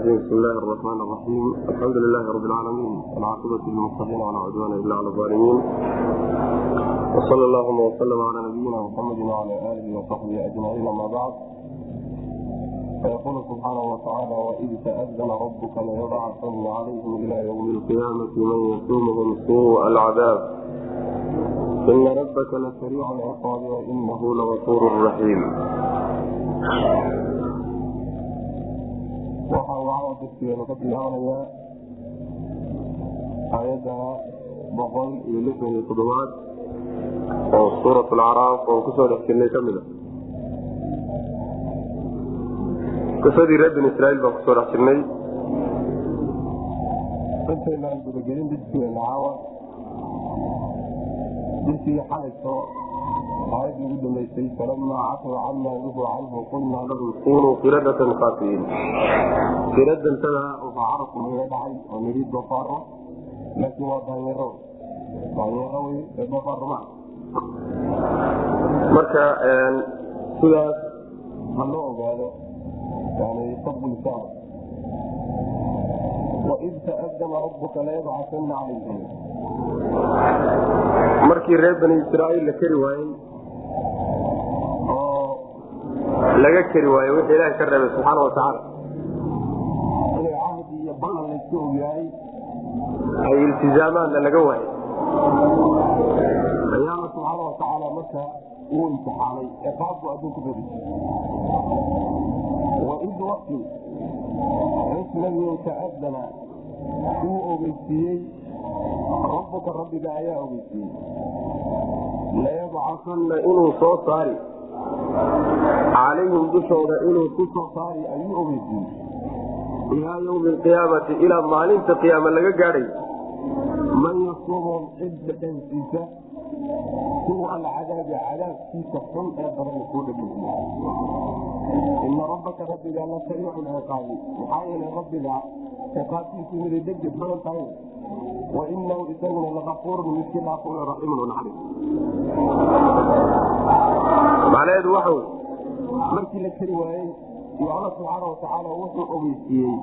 الرجيم بسم الله الرحمن الرحيم الحمد لله رب العالمين والعاقبة للمتقين ولا عدوان إلا على الظالمين وصلى اللهم وسلم على نبينا محمد وعلى آله وصحبه أجمعين أما بعد فيقول سبحانه وتعالى وإذ تأذن ربك ليبعثن عليهم إلى يوم القيامة من يسومهم سوء العذاب إن ربك لسريع العقاب وإنه لغفور رحيم waxa uu caawa darsigeenu ka bilaabanayaa aayadda boqol iyo lixdan iyo toddobaad oo suurat alcaraaf oon kusoo dhex jirnay ka mid a qisadii reer bin israiil baan kusoo dhex jirnay intaynaan gudagelin dirsigeena caawa dirsigii xalayso aayadii ugu dambeysay falamaa catow camaa nuhu canhu qulnaa lahum kunuu qiradatan khaasiyiin qiradantada waxaa carabku naga dhacay oo nidhi doofaaro laakiin waa daanyaro daanyaro wey ee doofaaro maa marka sidaas ha loo ogaado yani fadlisaada waid taadama rabuka layabcasana calayhim markii reer bani israaiil la keri waayey oo laga keri waaye wixii ilaaha ka reebay subxaana watacaala inay cahdi iyo ballan layska ogyahay ay iltizaamaanna laga waayay ayaala subxaana watacaala marka uu imtixaanay ee qaabku adduunku badi waid waqti cisnagiin taadana uu ogeysiiyey rabbuka rabbiga ayaa ogeysiiyey layabcasanna inuu soo saari calayhim dushooda inuu ku soo saari ayuu ogeysiiyey ilaa ywmi alqiyaamati ilaa maalinta qiyaama laga gaadhay man yasuumhum cid dhadhansiisa kuwa alcadaabi cadaabkiisa xun ee badan kuu dhadhansiiya ina rabbaka rabbiga la sariicu ciqaabi maxaa yeelay rabbiga ciqaabtiisu miday degdeg badan tahay wainahu isaguna laafuurun midkii dhaafuun raxiimun naxariis macnaheedu waxa wey markii la keri waayey iyo alla subxaana watacaala wuxuu ogeysiiyey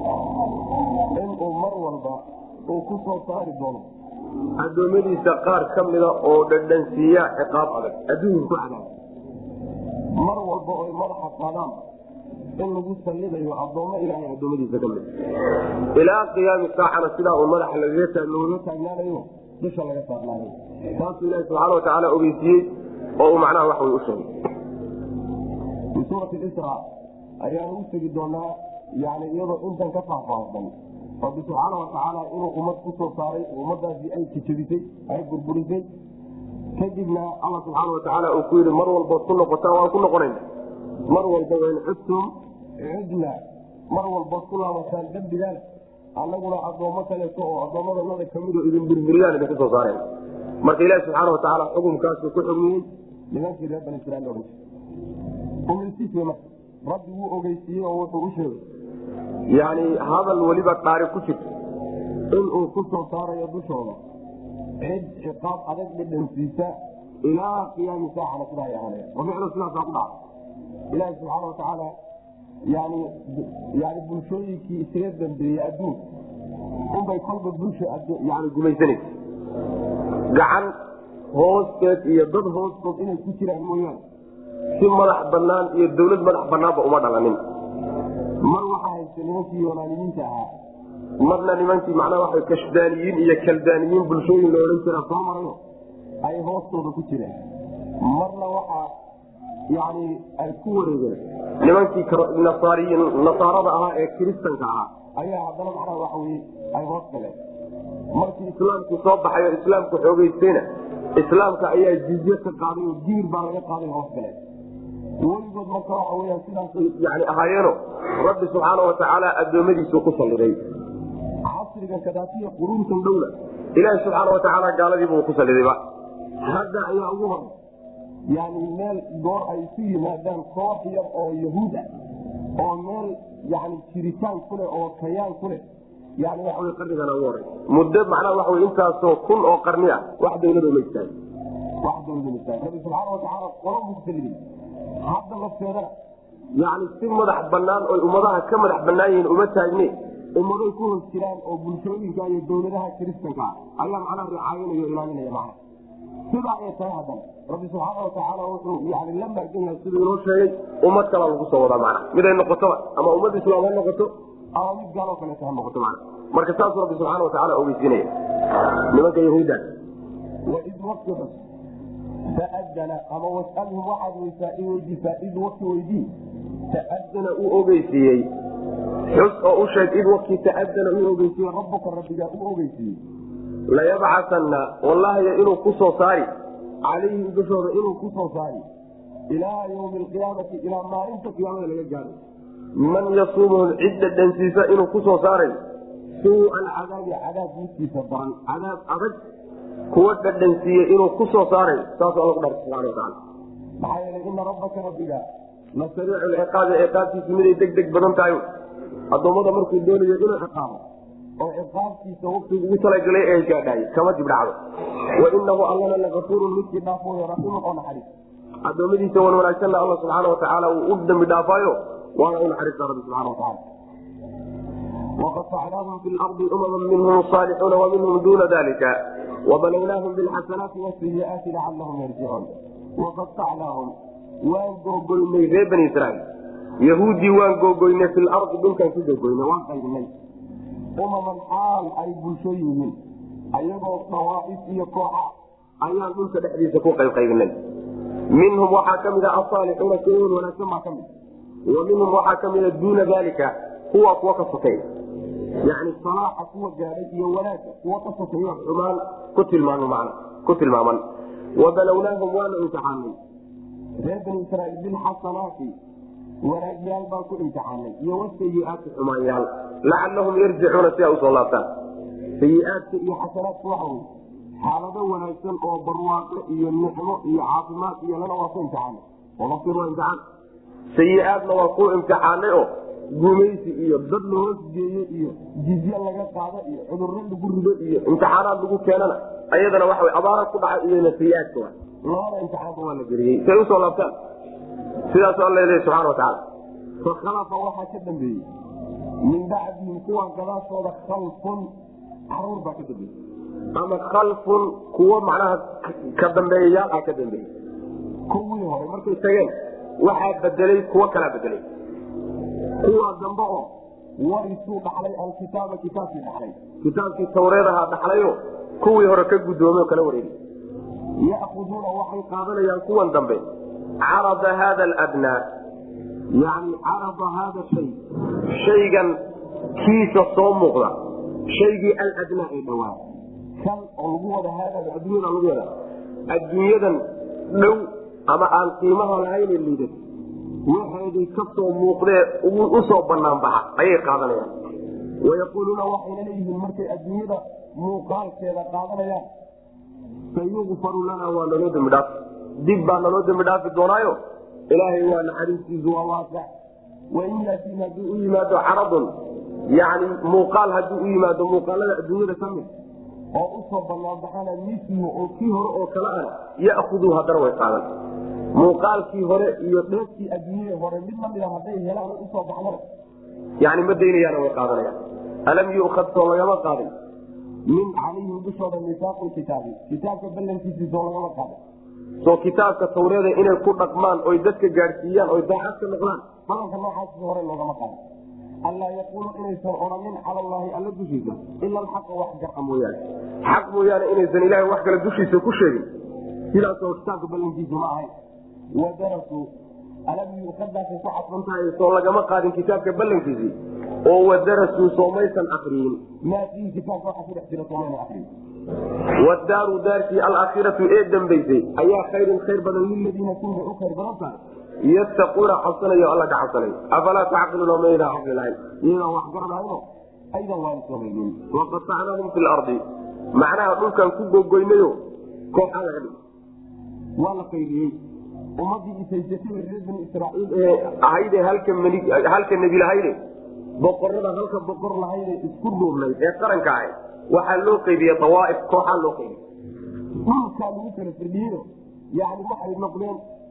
inuu mar walba uu ku soo saari doono addoommadiisa qaar ka mida oo dhadhansiiya ciqaab adag adduunka ku cadaab mar walba oy madaxa qaadaan in lagu sallidayo addoommo ilaahay addoommadiisa ka mid ilaa qiyaami saacana sidaa uu madaxa looga taagnaanayo dusha laga saarnaanayo saasuu ilahi subxaana watacaala ogeysiiyey oo uu macnaha wax way u sheegay fi suurati isra ayaanu u tegi doonaa yani iyadoo intan ka faahfaahsan rabbi subxaana watacaala inuu ummad ku soo saaray ummadaasi ay jajabisay ay burburisay kadibna alla subxaana watacaala uu ku yidhi mar walbood ku noqotaan waan ku noqonayna mar walba wain cudtum cudna mar walbood ku laabataan dambigaan annaguna addoommo kaleeto oo addoommadanada kamid oo idin burburiyaan idinku soo saareen marka ilaahi subxaana watacaala xukumkaasu ku xugmiyey nimankii reer bani israiil ohan ogeysiis wey marka rabbi wuu ogeysiiyey oo wuxuu u sheegay yani hadal weliba dhaari ku jirto inuu ku soo saarayo dushooda cid ciqaab adag dhadhansiisa ilaa qiyaami saacana sidaa ay ahaanaya oo ficlo sidaasaa ku dhaca ilaahi subxaana watacaala yani yani bulshooyinkii isaga dambeeyey adduunka unbay kolba bulsha yani gumaysanaysa gacan hoosteed iyo dad hoostood inay ku jiraan mooyaane si madax banaan iyo dawlad madax banaanba uma dhalanin mar waxaa haysta nimankii yonaanimiinta ahaa marna nimankii macnaa waa kashdaaniyiin iyo kaldaaniyiin bulshooyin la odhan jira soo marayo ay hoostooda ku jireen marna waxaa yani ay ku wareegeen nimankii nasaarada ahaa ee kiristanka ahaa ayaa haddana macnaa waxa weye ay hoos galeen markii islaamkii soo baxay oo islaamku xoogeystayna islaamka ayaa jizye ka qaaday oo diir baa laga qaaday hoos galeen weligood marka waxa weya sidaasay yani ahaayeeno rabbi subxaana watacaala addoommadiisu ku salliday casriga kadaatiya quruuntan dhowla ilaahi subxaana watacaala gaaladiibuu ku sallidayba hadda ayaa ugu horay yani meel goor ay isu yimaadaan koox yar oo yahuud ah oo meel yani jiritaan ku leh oo kayaan ku leh yani waxa wey qarnigana ugu horay muddo macnaha waxa wey intaasoo kun oo qarni ah wax dawlado ma istaago wax dawlado ma istaago rabbi subxaana watacaala qolo buu ku saliday hadda lafteedana yani si madax banaan oy ummadaha ka madax banaan yihiin uma taagne ummaday ku hos jiraan oo bulshooyinka iyo dowladaha kiristanka ayaa macnaha ricaayinaya o ilaalinaya macna sidaa ay tahay haddana rabbi subxaana watacaala wuxuu yani la magan yahay siduu inoo sheegay ummad kalaa lagu soo wadaa macna miday noqotoba ama ummad islaam ha noqoto ama mid gaaloo kaleeto ha noqoto macna marka saasuu rabbi subxaana watacaala ogeysiinaya nimanka yahuudda waid waqti xus taadana ama wasalhum waxaad weysaa in weydiisaa id waqti weydii taadana uu ogeysiiyey xus oo u sheeg id waqti taadana uu ogeysiiyey rabbuka rabbigaa uu ogeysiiyey layabcasanna wallaahiy inuu ku soo saari calayhim dushooda inuu ku soo saari ilaa ywmi alqiyaamati ilaa maalinta qiyaamada laga gaaro man yasuumuhum cidda dhansiisa inuu ku soo saaray suu alcadaabi cadaab midkiisa daran cadaab adag kuwa dhadhansiiye inuu ku soo saaray saasuu alla ku dhaartay subana wataala maxaa yeelay ina rabbaka rabbiga la sariicu lciqaabi ciqaabtiisu miday deg deg badan tahay addoommada markuu doonayo inuu ciqaabo oo ciqaabtiisa waqtigu ugu talagalay ee gaadhaay kama dib dhacdo wainahu allana lagafuurun midkii dhaafooyo raxiimun oo naxariis addoommadiisa wan wanaagsanna alla subxaana watacaala uu u dambi dhaafaayo waana u naxariista rabbi subxana wataala وqطعناهم في الأرض أمما منهم صالحون ومنهم دون ذلك وبلوناهم بالحسنات والسيئات لعلهم يرجعون وقطعناهم waan googoynay reer bani israiil yahuudii waan googoynay fi lardi dhulkaan ku googoynay waan qaybinay umaman xaal ay bulsho yihiin ayagoo dawaaif iyo kooxa ayaan dhulka dhexdiisa ku qaybqaybinay minhum waxaa ka mida asaalixuuna kuwan wanaagsan baa ka mid wa minhum waxaa ka mida duuna dalika kuwa kuwa ka sokay yani salaaxa kuwa gaadhay iyo wanaagga kuwa ka sokeeyo xumaan ku tilmaamo man ku tilmaaman wabalownaahum waanu imtixaanay reer bani israiil bilxasanaati wanaagyaal baan ku imtixaanay iyo wasayiaati xumaanyaal lacalahum yarjicuuna si ay usoo laabtaan sayiaadka iyo xasanaadka waxa wey xaalado wanaagsan oo barwaaqo iyo nicmo iyo caafimaad iyo lana waa ku imtixaanay wabasir waa imtixaan sayiaadna waa ku imtixaanay oo gumaysi iyo dad la hoos geeye iyo jizye laga qaado iyo cudurro lagu rido iyo imtixaanaad lagu keenana ayadana waxa abaara ku dhacay iyona sayiaadka wa labada imtixaanka waa la geliyey say usoo laabtaan sidaas alla leeya subxana watacaala fakhalafa waxaa ka dambeeyey min bacdihim kuwa gadaashooda khalfun caruur baa ka dambeeyey ama khalfun kuwo macnaha ka dambeeyayaal ah ka dambeeyey kuwii hore markay tageen waxaa bedelay kuwo kalaa bedelay kuwa dambe oo warisuu dhaxlay alkitaaba kitaabkii dhaxlay kitaabkii tawreed ahaa dhaxlayo kuwii hore ka guddoomay oo kala wareegay yakuduuna waxay qaadanayaan kuwan dambe carada haada aladnaa yani carada haada shay shaygan kiisa soo muuqda shaygii aladnaa ee dhowaa kan oo lagu wada haada addunyada lagu wada adduunyadan dhow ama aan qiimaha lahayne liidan waxeedii kasoo muuqdee usoo banaan baxa ayay qaadanayaan wayaquuluuna waxayna leeyihiin markay adduunyada muuqaalkeeda qaadanayaan sayukfaru lana waa naloo dembi dhaafi dib baa naloo dembi dhaafi doonaayo ilaahay waa naxariistiisu waa waasac wain yaatiin hadduu u yimaado caradun yani muuqaal hadduu u yimaado muuqaalada adduunyada ka mid oo usoo banaanbaxana mislihu oo kii hore oo kale ana ya'khuduu haddana way qaadan muuqaalkii hore iyo dheefkii adduunyada hore mid lamida hadday helaan usoo baxdana yani ma daynayaana way qaadanayaan alam yu'khad soo lagama qaadin min calayhim dushooda misaaqu kitaabi kitaabka ballankiisii soo lagama qaada soo kitaabka tawreeda inay ku dhaqmaan oy dadka gaadhsiiyaan oy daacad ka noqdaan balanka noocaas hore loogama qaado allaa yaquulu inaysan odhanin cala allaahi alla dushiisa ila alxaqa wax garca mooyaane xaq mooyaane inaysan ilahay wax kale dushiisa ku sheegin sidaasoo kitaabka ballankiisu ma ahayn wadarasuu alam yuqadaasay ku cadfan tahay soo lagama qaadin kitaabka ballankiisii oo wadarasuu soomaysan akriyin maa fiihi kitaabka waxa ku dhex jira soomayna akriyin wadaaru daarkii alaakhiratu ee dambaysay ayaa khayrun khayr badan liladiina kuwa u khayr badan tahay yattaquuna cabsanayo alla ka cabsanayo afalaa tacqiluuna maydaan caqli lahayn iyadaan wax garanayno aydan waan samaynin waqatacnaahum fi lardi macnaha dhulkan ku gogoynayo kooxaa laga dhig waa la qaydiyey ummadii isaysatay reer bani israaiil ee ahayde halka nebi lahayde boqorada halka boqor lahayde isku dhuurnayd ee qaranka ahayd waxaa loo qaybiye awaaif kooxaa loo qaybiy dhulkaa lagu kala firdhiyo yani waxay noqdeen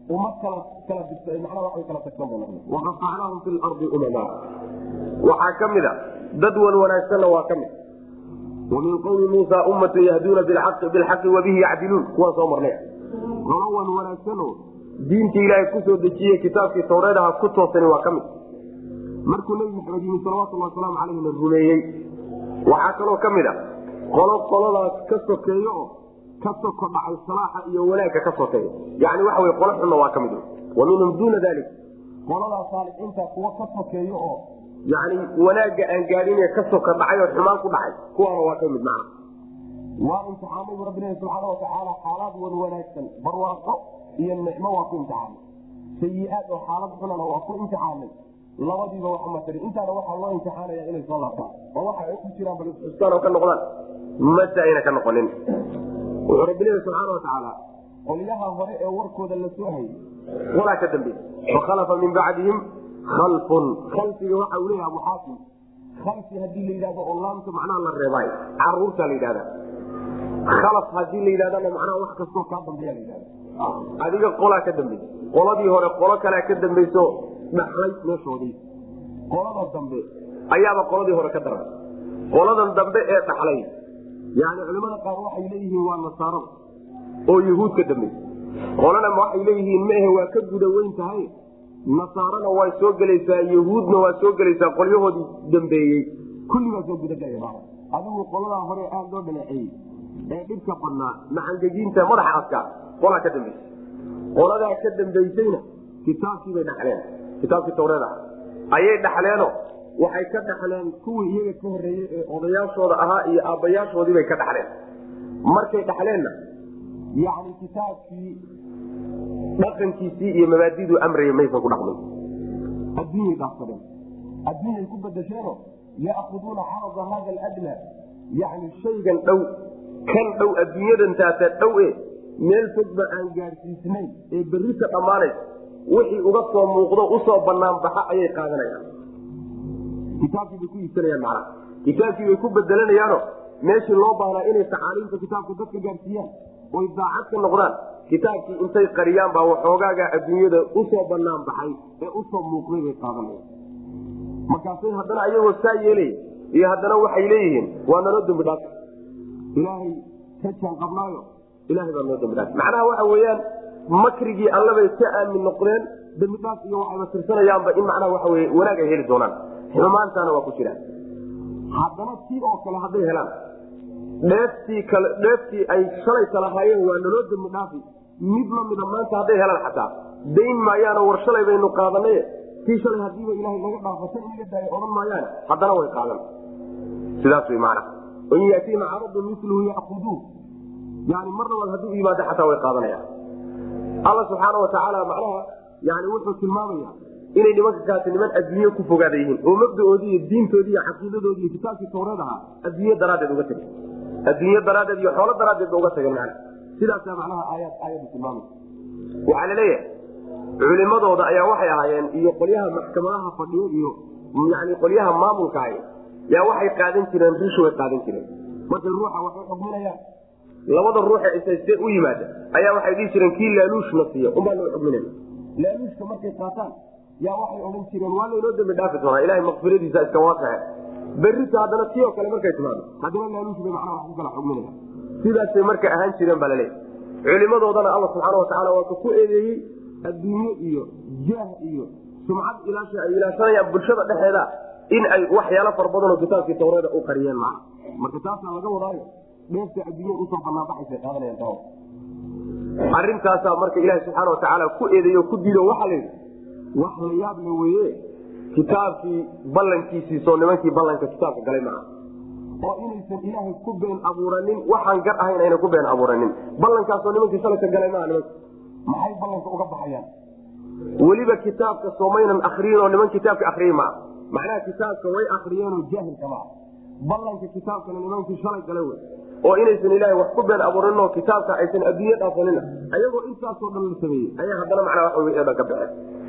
uma kala kala macnaha waxay kala tagsan bay noqdeen waqafacnaahum fi lardi umama waxaa ka mid a dad wan wanaagsanna waa ka mid wamin qowmi muusa ummata yahduuna bilxaqi wabihi yacdiluun kuwaan soo marnay qolo wan wanaagsano diinta ilaahay kusoo dejiye kitaabkii tawreed aha ku toosani waa ka mid markuu nebi maxamed yimi salawatulhi wasalaamu caleyh la rumeeyey waxaa kaloo ka mid a qolo qoladaas ka sokeeyo oo ka soko dhacay salaaxa iyo wanaagga ka sokeeya yani waxa wey qolo xunna waa ka mid wa minhum duuna dalik qoladaas saalixiinta kuwa ka sokeeyo oo yani wanaagga aan gaadine ka soka dhacay oo xumaan ku dhacay kuwaana waa ka mid macna waa imtixaanay bu rabbilahi subxaana watacaala xaalaad wan wanaagsan barwaaqo iyo nicmo waa ku imtixaanay sayi-aad oo xaalad xunana waa ku imtixaanay labadiiba wax ma tari intaana waxaa loo imtixaanaya inay soo laabtaan oo waxa ay ku jiraan bal isxustaan oo ka noqdaan mase ayna ka noqonin wuxuu rabbilahi subxaana watacaala qolyaha hore ee warkooda la soo hayay walaa ka dambe fakhalafa min bacdihim kalfun kalfiga waxa uu leeyaha abuxaakim kalfi hadii la yidhahdo oo laamta macnaha la reebaayo caruurta la yidhahda khalaf hadii la yidhahdana macnaha wax kastoo kaa dambeeya la yidhahda adiga qolaa ka dambeysa qoladii hore qolo kalea ka dambayso dhaxlay meeshoodii qolada dambe ayaaba qoladii hore ka daran qoladan dambe ee dhaxlay yani culimada qaar waxay leeyihiin waa nasaarada oo yahuud ka dambeysa qolana waxay leeyihiin maehe waa ka guda weyn tahay nasaarana waa soo gelaysaa yahuudna waa soo gelaysaa qolyahoodii dambeeyey kulli baa soo gudagelaya adigu qoladaa hore aada loo dhaleeceeyey ee dhibka badnaa macangegiinta madaxa adkaa qolaa ka dambaysa qoladaa ka dambaysayna kitaabkii bay dhaxleen kitaabkii tawreed ah ayay dhaxleeno waxay ka dhaxleen kuwii iyaga ka horeeyey ee odayaashooda ahaa iyo aabbayaashoodii bay ka dhaxleen markay dhaxleenna yani kitaabkii dhaqankiisii iyo mabaadiduu amraya maysan ku dhaqmin adduunyay dhaafsadeen adduunyay ku badasheeno yaakuduuna carada hada aladna yani shaygan dhow kan dhow adduunyadan taata dhow e meel fogba aan gaadhsiisnayn ee berrita dhammaanaysa wixii uga soo muuqdo usoo banaan baxa ayay qaadanayaan kitaabkii bay ku iibsanayaan macnaha kitaabkii bay ku bedelanayaano meeshii loo baahnaa inay tacaaliimta kitaabka dadka gaadhsiiyaan oy daacad ka noqdaan kitaabkii intay qariyaan baa waxoogaaga adduunyada usoo banaan baxay ee usoo muuqday bay qaadanayaan markaasay haddana ayagoo saa yeelay iyo haddana waxay leeyihiin waa naloo dambi dhaaf ilaahay ka jaan qabnaayo ilahay baa noo dambi dhaaf macnaha waxa weeyaan makrigii allabay ka aamin noqdeen dambi dhaaf iyo waxayba tirsanayaanba in macnaha waxa weye wanaag ay heli doonaan xumaantaana waa ku jiraan haddana tii oo kale hadday helaan dheeftii kale dheeftii ay shalayka lahaayeen waa naloo dambi dhaafi mid lamida maanta hadday helaan xataa dayn maayaano war shalay baynu qaadanay tii shalay hadiiba ilahay naga dhaafasa in laga daayo odhan maayaan haddana way qaadan sidaas wy maana in yatiina caradu miluhu yakuduun yani mar labaad hadduu yimaado xataa way qaadanayaan alla subxaana watacaala macnaha yani wuxuu tilmaamaya inay nimanka kaasi niman adduunye ku fogaada yihiin oo mabdaoodii iyo diintoodii iyo caqiidadoodi iyo kitaabkii tawreed ahaa adduunye daraaddeed uga tageen adduunye daraaddeed iyo xoolo daraaddeed ba uga tageen mana sidaasa macnaha aayad aayadu tilmaamay waxaa laleeyahay culimadooda ayaa waxay ahaayeen iyo qolyaha maxkamadaha fadhiyo iyo yani qolyaha maamulka ahay yaa waxay qaadan jireen rish way qaadan jireen markay ruuxa waxay xugminayaan labada ruuxe isaystee u yimaada ayaa waxay dhihi jireen kii laaluushna siiya unbaa loo xugminaya laaluushka markay qaataan yaa waxay odhan jireen waa laynoo dambi dhaafi doonaa ilahay makfiradiisa iska waasaxe berrita haddana tii oo kale markay timaado haddana laaluush bay macnaha wax ku kala xugminaya sidaasay marka ahaan jireen baa laleeyahy culimadoodana alla subxaana watacaala waa ka ku eedeeyey adduunye iyo jaah iyo sumcad ilaasha ay ilaashanayaan bulshada dhexeeda in ay waxyaalo fara badanoo kitaabkii tawreeda u qariyeen maa marka taasaa laga wadaayo dheefta adduunya usoo banaanbaxaysa qaadanayaan tawa arrintaasaa marka ilaaha subxaana watacaala ku eedeeyo ku diido waxaa la yidhi wax la yaab la weye kitaabkii ballankiisiisoo nimankii ballanka kitaabka galay maa oo inaysan ilaahay ku been abuuranin waxaan gar ahayn ayna ku been abuuranin ballankaasoo nimankii salaka galay maa nimanka maxay ballanka uga baxayaan weliba kitaabka soomaynan akriyin oo niman kitaabka akriye maa macnaha kitaabka way akriyeenoo jaahilka maa ballanka kitaabkana nimankii shalay galay wey oo inaysan ilaahay wax ku been abuurin oo kitaabka aysan adduunye dhaafanina ayagoo intaasoo dhan la sameeyey ayaa haddana macnaa wax wey dhan ka baxeen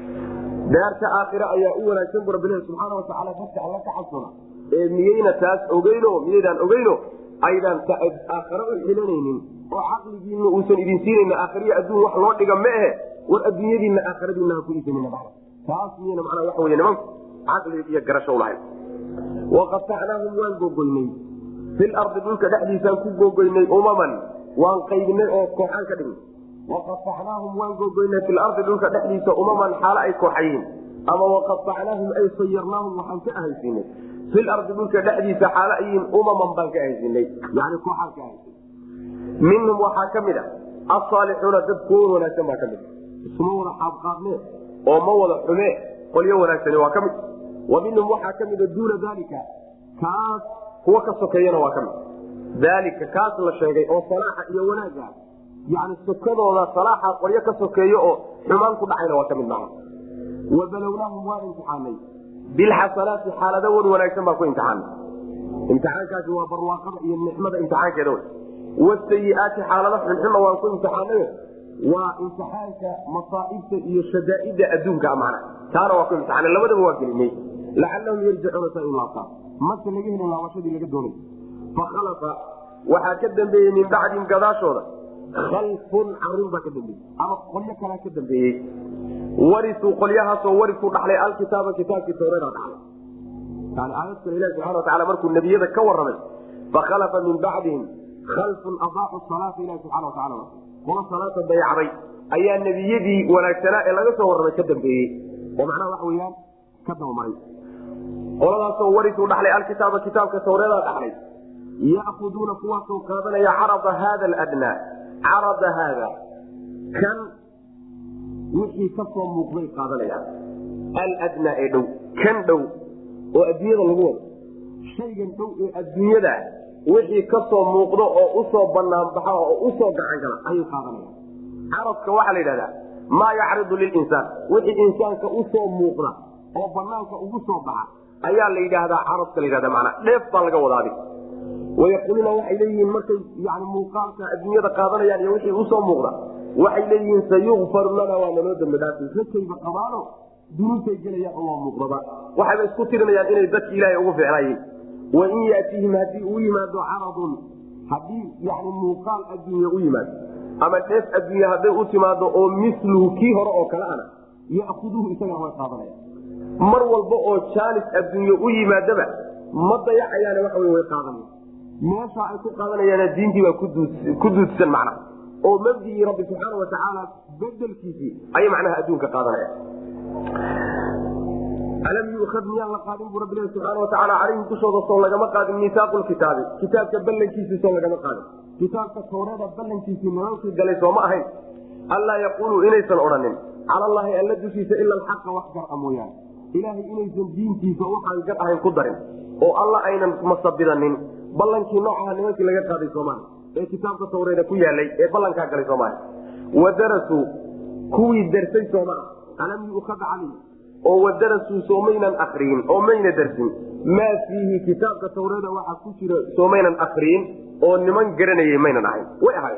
daarta aakhira ayaa u wanaagsan bu rabbilahi subxaana watacaala dadka alla ka cabsona ee miyayna taas ogeyno miyaydaan ogeyno aydaan aakhare u xilanaynin oo caqligiina uusan idin siinayna aakhiriya adduun wax loo dhiga ma ahe war adduunyadiina aakhiradiina ha ku iisanina dhada taas miyana macnaa waxa wey nimanku caqli iyo garasho lahayn waqatacnaahum waan gogoynay filardi dhulka dhexdiisaan ku gogoynay umaman waan qaybinay oo kooxaan ka dhignay waqatacnaahum waan gogoynay filardi dhulka dhexdiisa umaman xaalo ay kooxayiin ama waqatacnaahum ay sayarnaahum waxaan ka ahaysiinay filardi dhulka dhexdiisa xaalo ayiin umaman baan ka ahaysiinay yani kooxaan ka ahaysiinay minhum waxaa ka mid a asaalixuuna dad kuwa wanaagsan baa ka mid isma wada xaabqaadnee oo ma wada xumee qolyo wanaagsani waa ka mid wa minhum waxaa ka mida duuna daalika kaas kuwa ka sokeeyana waa ka mid daalika kaas la sheegay oo salaaxa iyo wanaaga yani sokadooda salaaxa qolyo ka sokeeyo oo xumaan ku dhacayna waa ka mid maha wa balownaahum waa imtixaanay bilxasanaati xaalado wan wanaagsan baa ku imtixaanay imtixaankaasi waa barwaaqada iyo nicmada imtixaankeeda wey wasayiaati xaalado xunxunna waan ku imtixaanay waa imtixaanka masaaibta iyo shadaaida adduunka mana taana waa ku imtixaana labadaba waa gelinay lacalahum yarjicuuna sa laabtaan marka laga helin laabashadii laga doonay fakhalafa waxaa ka dambeeyey min bacdin gadaashooda khalfun caruur baa ka dambeeyey ama qolyo kalaa ka dambeeyey warisuu qolyahaasoo warisuu dhaxlay alkitaaba kitaabkii tawreeda dhaxlay yani aayad kale ilahi subxana wataala markuu nebiyada ka warramay fakhalafa min bacdihim khalfun adaacu salaata ilahi subxana wataala kuwa salaata dayacday ayaa nebiyadii wanaagsanaa ee laga soo warramay ka dambeeyey oo macnaha waxa weyaan ka dabamaray qoladaasoo warisuu dhaxlay alkitaaba kitaabka tawreedaa dhaxlay yaakuduuna kuwaasoo qaadanaya carada haada aladnaa carada haada kan wixii kasoo muuqday qaadanayaan aladnaa ee dhow kan dhow oo adduunyada lagu wado shaygan dhow ee adduunyada wixii kasoo muuqdo oo usoo banaanbaxa oo usoo gacan gala ayay qaadanayaan caradka waxaa la yidhahdaa maa yacridu lilinsaan wixii insaanka usoo muuqda oo banaanka ugu soo baxa ayaa la yidhaahdaa caradka la yidhahda manaa dheef baa laga wadaa wayaquuluuna waxay leeyihiin markay yani muuqaalka adduunyada qaadanayaan iyo wixii usoo muuqda waxay leeyihiin sayukfaru lana waa naloo dambi dhaafi rakayba qabaano dunuubtay gelayaan oo waa muuqdaba waxayba isku tirinayaan inay dadki ilaahay ugu ficnaayeen wain yatihim haddii uu yimaado caradun haddii yani muuqaal adduunya u yimaado ama dheef adduunya hadday u timaado oo miluhu kii hore oo kale ana yakuduhu isagana way qaadanaya mar walba oo jaanis adduunye u yimaadaba ma dayacayaane waxa way qaadanaya meesha ay ku qaadanayaan diintii baa ku duudsan macna oo mabdigii rabbi subxaana watacaala bedelkiisii ayay macnaha adduunka qaadanaya alam yuad miyaan la qaadin bu rabbi subxaana watacaala calayhim dushooda soo lagama qaadin miisaaqu kitaabi kitaabka ballankiisii soo lagama qaadin kitaabka tawreeda ballankiisii nimankii galay sooma ahayn allaa yaquuluu inaysan odhanin cala allahi alla dushiisa ila alxaqa wax gar-a mooyaane ilaahay inaysan diintiisa waxaan gar ahayn ku darin oo alla aynan masabidanin ballankii noocaha nimankii laga qaaday soomaali ee kitaabka tawreeda ku yaalay ee ballankaa galay soomaali wadarasuu kuwii darsay sooma alam yuukad calay oo wadarasuu soomaynan akriyin oo mayna darsin maa fiihi kitaabka tawreeda waxaa ku jira soomaynan akriyin oo niman garanayay maynan ahayn way ahayn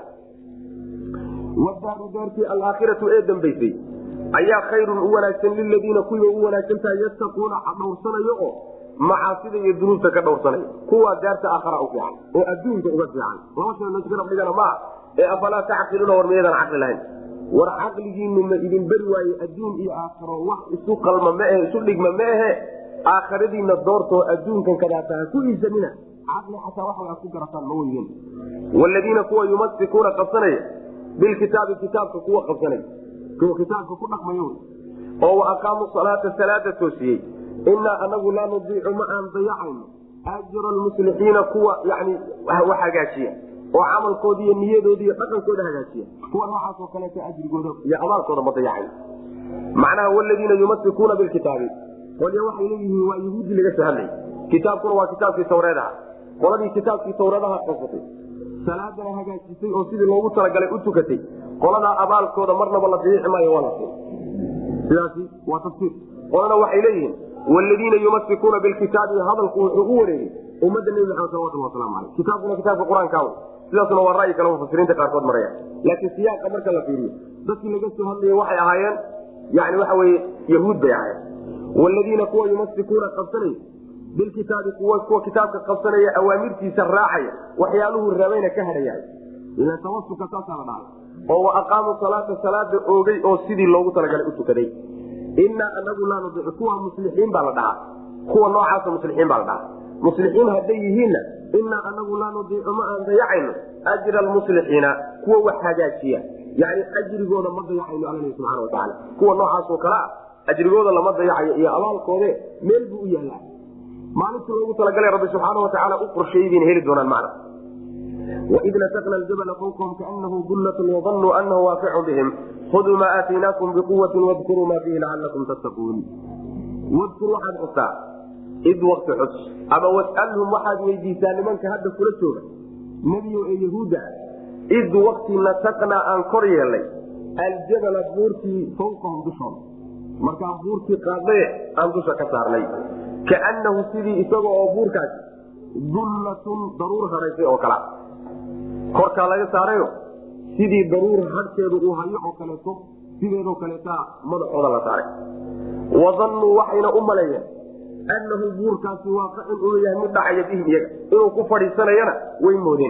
wadaaru daartii alaakhiratu ee dambaysay ayaa khayrun u wanaagsan liladiina kuwii u wanaagsan tahay yattaquuna dhowrsanayo oo macaasida iyo dunuubta ka dhowrsanaya kuwaa daarta aakhara u fiican oo adduunka uga fiican laba shay laska rabdhigana maa ee afalaa tacqiluuna war miyadan caqli lahayn war caqligiinu ma idin beri waaye adduun iyo aakharo wax isu qalma maahe isu dhigma maahe aakhiradiina doortoo adduunkan kadaata ha ku iisanina caqli xataa wax aad ku garataan ma weyden waladiina kuwa yumasikuuna qabsanaya bilkitaabi kitaabka kuwa qabsanaya kuwa kitaabka ku dhaqmaya wy oo wa aqaamu salaata salaada toosiyey inaa anagu laa nudiicu ma aan dayacayno ajra lmuslixiina kuwa yani wax hagaajiya oo camalkooda iyo niyadoodi iyo dhaqankooda hagaajiya kuwa noocaasoo kaleeto ajrigooda iyo abaalkooda ma dayacayn macnaha waladiina yumasikuuna bilkitaabi qolya waxay leeyihiin waa yahuudi laga soo hadlay kitaabkuna waa kitaabkii tawreedaha qoladii kitaabkii tawreedaha qabsatay salaadana hagaajisay oo sidii loogu talagalay u tukatay qoladaa abaalkooda marnaba la dayici maayo waa la sidaasi waa tafsiir qolana waxay leeyihiin waladiina yumasikuuna bilkitaabi hadalku wuxuu u wareegay ummadda nebi maxamed salawatulhi waslamu aleyh kitaabkuna kitaabka qur-aanka sidaasuna waa ra'yi kale mufasiriinta qaarkood maraya laakiin siyaaqa marka la fiiriyo dadkii laga soo hadlayay waxay ahaayeen yani waxa weye yahuud bay ahaayeen waladiina kuwa yumasikuuna qabsanay bilkitaabi kuwa kuwa kitaabka qabsanaya awaamirtiisa raacaya waxyaaluhu rabayna ka hadhayahay ila tawasuka saasaa la dhahay oo wa aqaamuu salaata salaada oogay oo sidii loogu talagalay u tukaday inaa anagu laa nudiicu kuwa muslixiin baa la dhahaa kuwa noocaasa muslixiin baa la dhahaa muslixiin hadday yihiinna inaa anagu laa nudiicu ma aan dayacayno ajra almuslixiina kuwa wax hagaajiya yani ajrigooda ma dayacayno alla subxana watacaala kuwa noocaasoo kale ah ajrigooda lama dayacayo iyo abaalkoode meel buu u yaallaa maalintii loogu talagalay rabbi subxaana watacaala u qorsheeyey bayna heli doonaan macna waid nasakna ljabla fawqahum kaanahu dullatun wadanuu anahu waaficun bihim khuduu maa aataynaakum biquwatin wadkuruu maa fiihi lacalakum tattaquun wadkur waxaad xustaa id wakti xus ama wasalhum waxaad weydiisaa nimanka hadda kula jooga nebiyo ee yahuudda id wakti nasaknaa aan kor yeelnay aljabala buurtii fawqahum dushooda markaan buurtii qaadnaye aan dusha ka saarnay kaanahu sidii isaga oo buurkaasi dullatun daruur haraysay oo kala korkaa laga saarayo sidii daruur hadhkeedu uu hayo oo kaleeto sideedoo kaleetaa madaxooda la saaray wadannuu waxayna u maleeyeen annahu buurkaasi waaqicun inuu yahay mid dhacaya bihim iyaga inuu ku fadhiisanayana way moodeen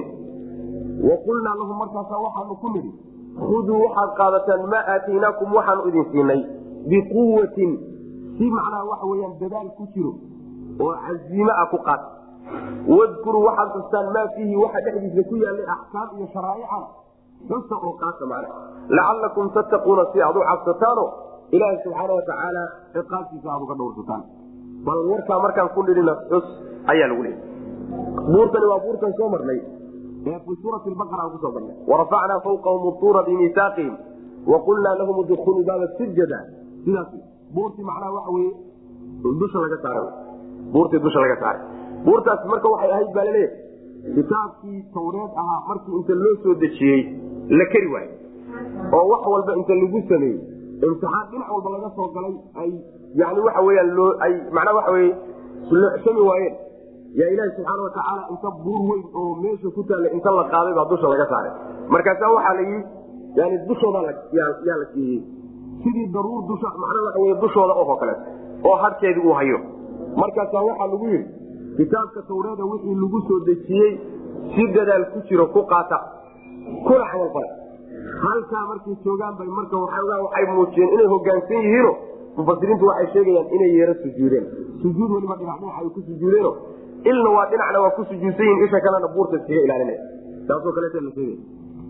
wa qulnaa lahum markaasa waxaanu ku nidhi khuduu waxaad qaadataan maa aataynaakum waxaanu idin siinay biquwatin si macnaha waxa weyaan dadaal ku jiro oo casiime ah ku qaata wadkuruu waxaad xustaan maa fiihi waxa dhexdiisa ku yaallay axkaam iyo sharaa'ica xusa oo qaata macna lacalakum tattaquuna si aad u cabsataano ilaaha subxaana watacaala ciqaabtiisa aad uga dhowrsataan bal warkaa markaan ku dhidhina xus ayaa lagu leeyay buurtani waa buurtan soo marnay ee fi suurati baqara aan kusoo marnay warafacnaa fawqahum utuura bimiisaaqihim waqulnaa lahum udkuluu baaba sujada sidaas buurtii macnaha waxa weye dusha laga saara buurtii dusha laga saaray buurtaas marka waxay ahayd baa laleeyahay kitaabkii tawreed ahaa markii inta loo soo dejiyey la keri waayo oo wax walba inta lagu sameeyey imtixaan dhinac walba laga soo galay ay yani waxa weyaan loo ay macnaa waxa weye loocsami waayeen yaa ilaahi subxaana watacaala inta buur weyn oo meesha ku taalla inta la qaaday baa dusha laga saaray markaasa waxaa la yii yani dushooda yaa la siiyey sidii daruur dusha macnaa waxa wey dushooda oo kaleeto oo hadhkeedii uu hayo markaasaa waxaa lagu yidhi kitaabka tawreeda wixii lagu soo dejiyey si dadaal ku jiro ku qaata kuna camalfala halkaa markay joogaan bay marka waxoogaa waxay muujiyeen inay hogaansan yihiino mufasiriintu waxay sheegayaan inay yeero sujuudeen sujuud weliba dhinac dhinac ay ku sujuudeeno ilna waa dhinacna waa ku sujuudsan yihin isha kalena buurta iskaga ilaalinaya taasoo kaleeta la sheegaya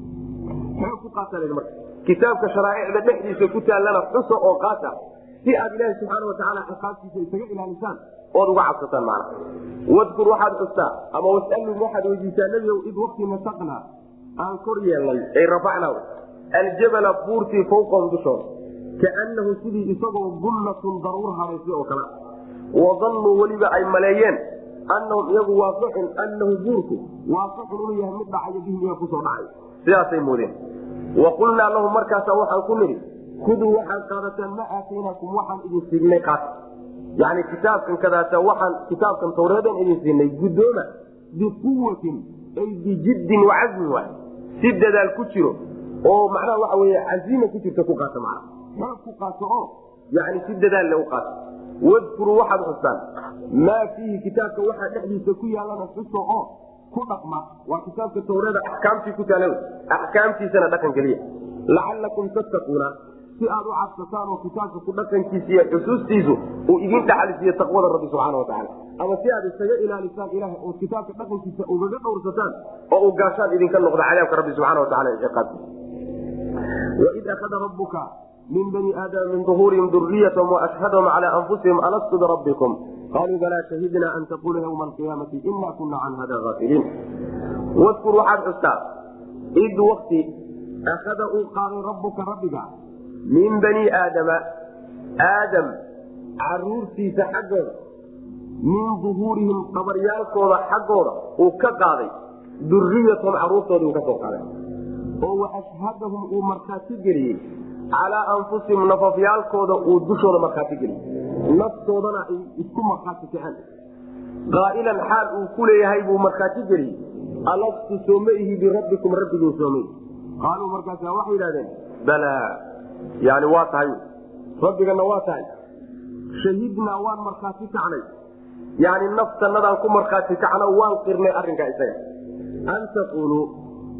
xoog ku qaata la marka kitaabka sharaa'icda dhexdiisa ku taallana xusa oo qaata si aad ilaahi subxaana watacaala ciqaabtiisa isaga ilaalisaan ood uga cabsataan macna wadkur waxaad xustaa ama wasalhum waxaad weydiisaa nebiow id wakti nasaqnaa aan kor yeelnay ay rafacnaa aljabala buurtii fawqahum dushooda kaanahu sidii isagoo dullatun daruur haraysay oo kale wadannuu weliba ay maleeyeen annahum iyagu waaqicun annahu buurku waaqicun inuu yahay mid dhacayo bihim iyaga kusoo dhacay sidaasay moodeen wa qulnaa lahum markaasa waxaan ku nidhi kuduu waxaad qaadataan ma aataynaakum waxaan idin siignay qaata yani kitaabkan kadaata waxaan kitaabkan tawreedan idin siinay guddooma biquwatin ay bijiddin wacazmin waay si dadaal ku jiro oo macnaha waxa wey casiima ku jirta ku qaata mana xoog ku qaato oo yani si dadaal le u qaato wadkuruu waxaad xustaan maa fiihi kitaabka waxaa dhexdiisa ku yaalana xuso oo ku dhaqma waa kitaabka tawreeda axkaamtii ku taala axkaamtiisana dhaqan geliya lacalakum tattaquuna si aad u cabsataan oo kitaabka ku dhaqankiisa iyo xusuustiisu uu idin dhaxalisiiyo taqwada rabbi subxaana watacaala ama si aad isaga ilaalisaan ilaah oo kitaabka dhaqankiisa ugaga dhowrsataan oo uu gaashaan idinka noqdo cadaabka rabbi subxana watacala ciqaabtiisa waid akhada rabuka min bani aadama min duhuurihim duriyatahum waashhadahum cala anfusihim alastu birabbikum qaluu balaa shahidna an taqula ywma alqiyaamati ina kuna can hada aafiliin wadkur waxaad xustaa id wakti akhada uu qaaday rabuka rabbiga min bani aadama aadam caruurtiisa xaggooda min duhuurihim qabaryaalkooda xaggooda uu ka qaaday duriyatahum caruurtoodii uu ka soo qaaday oo waashhadahum uu markhaati geliyey calaa anfusihim nafafyaalkooda uu dushooda markhaati geliyey naftoodana ay isku markhaati kaceen qaa'ilan xaal uu ku leeyahay buu markhaati geliyey alastu sooma ihi birabbikum rabbigiin sooma ihi qaaluu markaasa waxay yidhahdeen balaa yani waa tahay rabbigana waa tahay shahidnaa waan markhaati kacnay yani naftanadaan ku markhaati kacno waan qirnay arrinkaa isaga an taquluu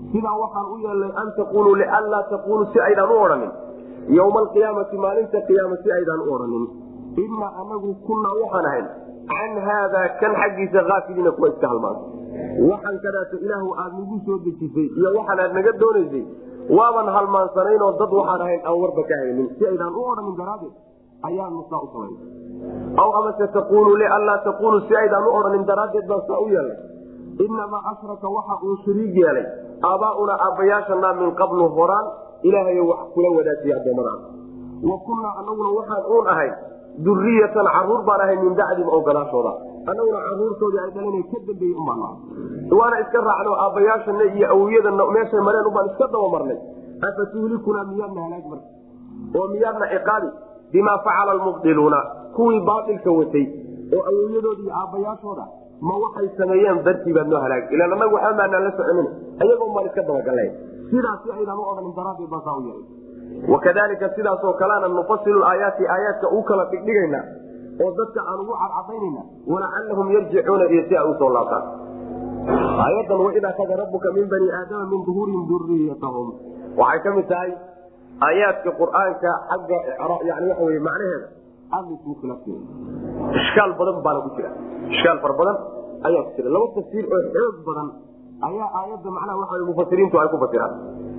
sidaa waxaan u yeelnay an taquluu lianlaa taquluu si aydaan u odhanin yowma alqiyaamati maalinta qiyaama si aydaan u odhanin inaa anagu kunaa waxaan ahayn can haadaa kan xaggiisa aafiliina kuwa iska halmaanta waxaan kadaato ilaahu aad nagu soo dejisay iyo waxaan aad naga doonaysay waaban halmaansanaynoo dad waxaan ahayn aan warba ka haynin si aydaan u odhanin daraadeed ayaanu saa u samayn aw amase taquluu lianlaa taquluu si aydaan u odhanin daraaddeed baan saa u yeelnay inamaa ashraka waxa uu shariig yeelay aabaaunaa aabbayaashana min qablu horaan ilaahay wax kula wadaajiya addoommadaas wa kunnaa anaguna waxaan uun ahay duriyatan caruur baan ahay min bacdim oo gadaashooda anaguna caruurtoodii ay dhaleen ka dambeeyey umbaan waana iska raacno aabbayaashana iyo awowyadana meeshay mareen ubaan iska dabamarnay afa tuhlikunaa miyaadna halaag marka oo miyaadna ciqaabi bimaa facala almubdiluuna kuwii baailka watay oo awowyadoodi iyo aabbayaashooda ma waxay sameeyeen dartii baad noo halaag ilaan anagu waxba maanaan la soconin ayagoon baan iska dabagallay sidaasi aydaan u odhanin daraaddeed baan saa u yeelay wakadalika sidaasoo kalena nufasilu aayaati aayaadka u kala dhigdhigaynaa oo dadka aan ugu cadcadaynayna walacalahum yarjicuuna iyo si ay usoo laabtaan aayadan waid akada rabuka min bani aadama min duhuurihim duriyatahum waxay ka mid tahay aayaadka qur-aanka xagga yani waxa wey macnaheeda aada isugu khilaafsanya ishkaal badan baana ku jira ishkaal fara badan ayaa ku jira laba tafsiir oo xoog badan ayaa aayadda macnaha waxa mufasiriintu ay ku fasiraan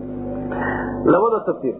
labada tafsiir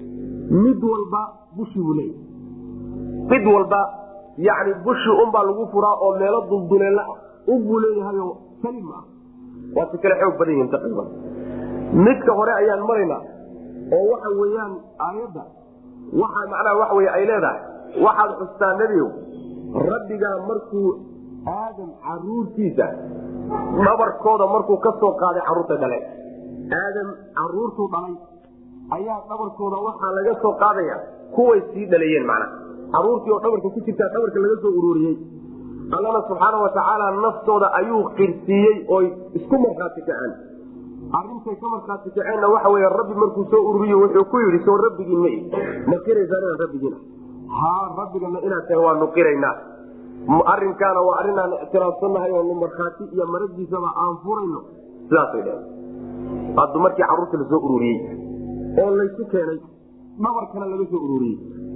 mid walba bushi buu leeyahy mid walba yani bushi unbaa lagu furaa oo meelo dulduleela ah unbuu leeyahayo salim ah waa si kale xoog badan yihiin taqriiban midka hore ayaan maraynaa oo waxa weeyaan aayadda waxa macnaha waxa wey ay leedahay waxaad xustaa nebigow rabbigaa markuu aadam caruurtiisa dhabarkooda markuu ka soo qaaday carruurta dhale aadam caruurtuu dhalay ayaa dhabarkooda waxaa laga soo qaadaya kuway sii dhaleeyeen macnaha caruurtii oo dhabarka ku jirtaa dhabarka laga soo ururiyey allana subxaana watacaala naftooda ayuu qirsiiyey oy isku markhaati kaceen arintay ka markhaati kaceenna waxa wey rabbi markuu soo ururiye wuxuu ku yidhi soo rabbigiin ma ma qiraysaan inaan rabbigiina ha rabbigana inaad tahay waanu qiraynaa arinkaana waa arrinaan ictiraafsannahay oo markhaati iyo maragiisaba aan furayno sidaasay dheen haddu markii carruurta lasoo ururiyey oo laysu keenay dhabarkana laga soo ururiyey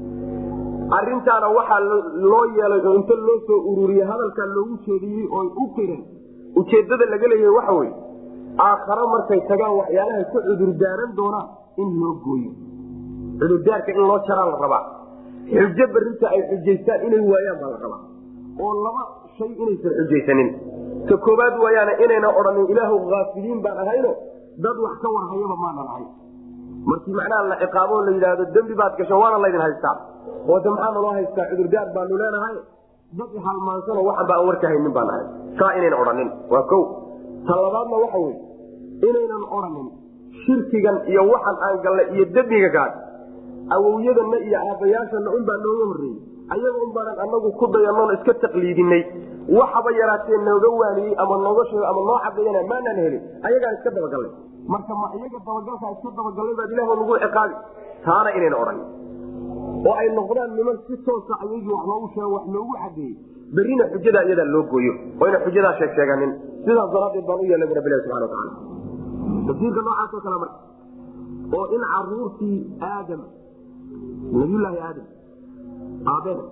arintaana waxaa loo yeelay oo inta loo soo ururiyey hadalkaa loogu jeediyey oo u qiran ujeedada laga leeyahay waxa weye aakhare markay tagaan waxyaalahay ku cudurdaaran doonaan in loo gooyo cudurdaarka in loo jaraa la rabaa xujo barinta ay xujaystaan inay waayaan baa la rabaa oo laba shay inaysan xujaysanin ka koobaad waayaana inayna odhanin ilaahu haafiliin baan ahayno dad wax ka warhayaba maanan ahay markii macnaha la ciqaabo la yidhaahdo dembi baad gasho waana laydin haystaa oo de maxaa naloo haystaa cudurdaar baanu leenahay dad halmaansano waxan ba aan warka haynin baan ahay saa inayna odhanin waa ko ta labaadna waxa wey inaynan odhanin shirkigan iyo waxan aan gallay iyo dembiga gaad awowyadanna iyo aabbayaashana unbaa nooga horreeyey ayaga un baanan anagu ku dayanoon iska taqliidinay waxaba yaraatee nooga waaniyey ama nooga sheego ama noo cadeeyana maanaan helin ayagaan iska dabagallay marka ma iyaga dabagalkaa iska dabagallay baad ilaah nagu ciqaabi taana inayna odhanin oo ay noqdaan niman si toosa ayagii wax loogu sheego wax loogu cadeeyey berrina xujadaa iyadaa loo gooyo oo yna xujadaa sheeg sheeganin sidaas daraadeed baan u yeelnay bu rabbilahi subana wataala tafsiirka noocaasoo kale marka oo in caruurtii aadam nabiyulaahi aadam aabena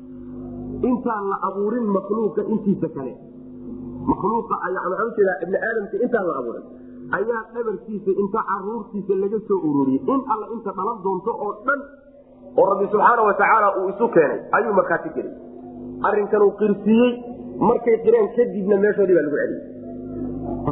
intaan la abuurin makhluuqa intiisa kale makhluuqa maxaa ujeedaa ibni aadamka intaan la abuurin ayaa dhabarkiisa inta caruurtiisa laga soo ururiyey in alla inta dhalan doonto oo dhan oo rabbi subxaana watacaala uu isu keenay ayuu markhaati gelay arrinkan uu qirsiiyey markay qireen kadibna meeshoodii baa lagu celiyey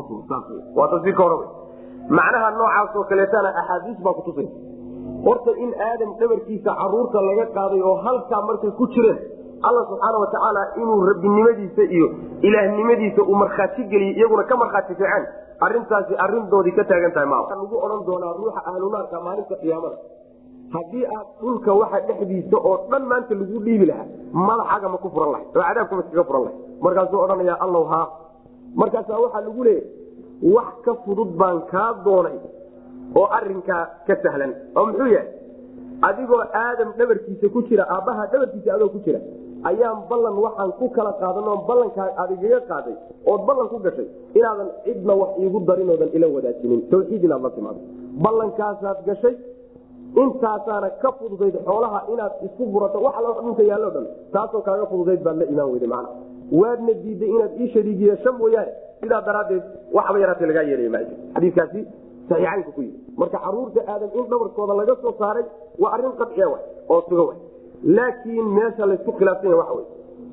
waa tafsiirka hore macnaha noocaasoo kaleetana axaadiis baa kutusaysa horta in aadam dhabarkiisa caruurta laga qaaday oo halkaa markay ku jireen alla subxaana watacaala inuu rabbinimadiisa iyo ilaahnimadiisa uu markhaati geliyey iyaguna ka markhaati ficeen arintaasi arindoodii ka taagan tahay ma lagu odhan doonaa ruuxa ahlunaarka maalinta qiyaamada haddii aad dhulka waxa dhexdiisa oo dhan maanta lagu dhiibi lahaa madaxaga ma ku furan lahay oo cadaabkama iskaga furan lahay markaasuu odhanaya allow haa markaasaa waxaa lagu leeyahy wax ka fudud baan kaa doonay oo arinkaa ka sahlan oo muxuu yahay adigoo aadam dhabarkiisa ku jira aabbaha dhabarkiisa adoo ku jira ayaan ballan waxaan ku kala qaadan oo ballankaa aad igaga qaaday ood ballan ku gashay inaadan cidna wax iigu darin oodan ila wadaajinin tawxiid inaad la timaado ballankaasaad gashay intaasaana ka fududayd xoolaha inaad isku burato wax alla dhunka yaallo dhan taasoo kaaga fududayd baad la imaan weyday macna waadna diiday inaad ii shariig yeesho mooyaane sidaa daraaddeed waxba yaraatee lagaa yeelaya ma xadiikaasi saxiixaynka ku yii marka caruurta aadam in dhabarkooda laga soo saaray waa arrin qadciya wa oo suga wa laakiin meesha laysku khilaafsan yaha waxa wey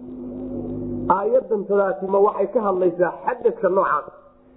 aayadan tadaasi ma waxay ka hadlaysaa xadadka noocaas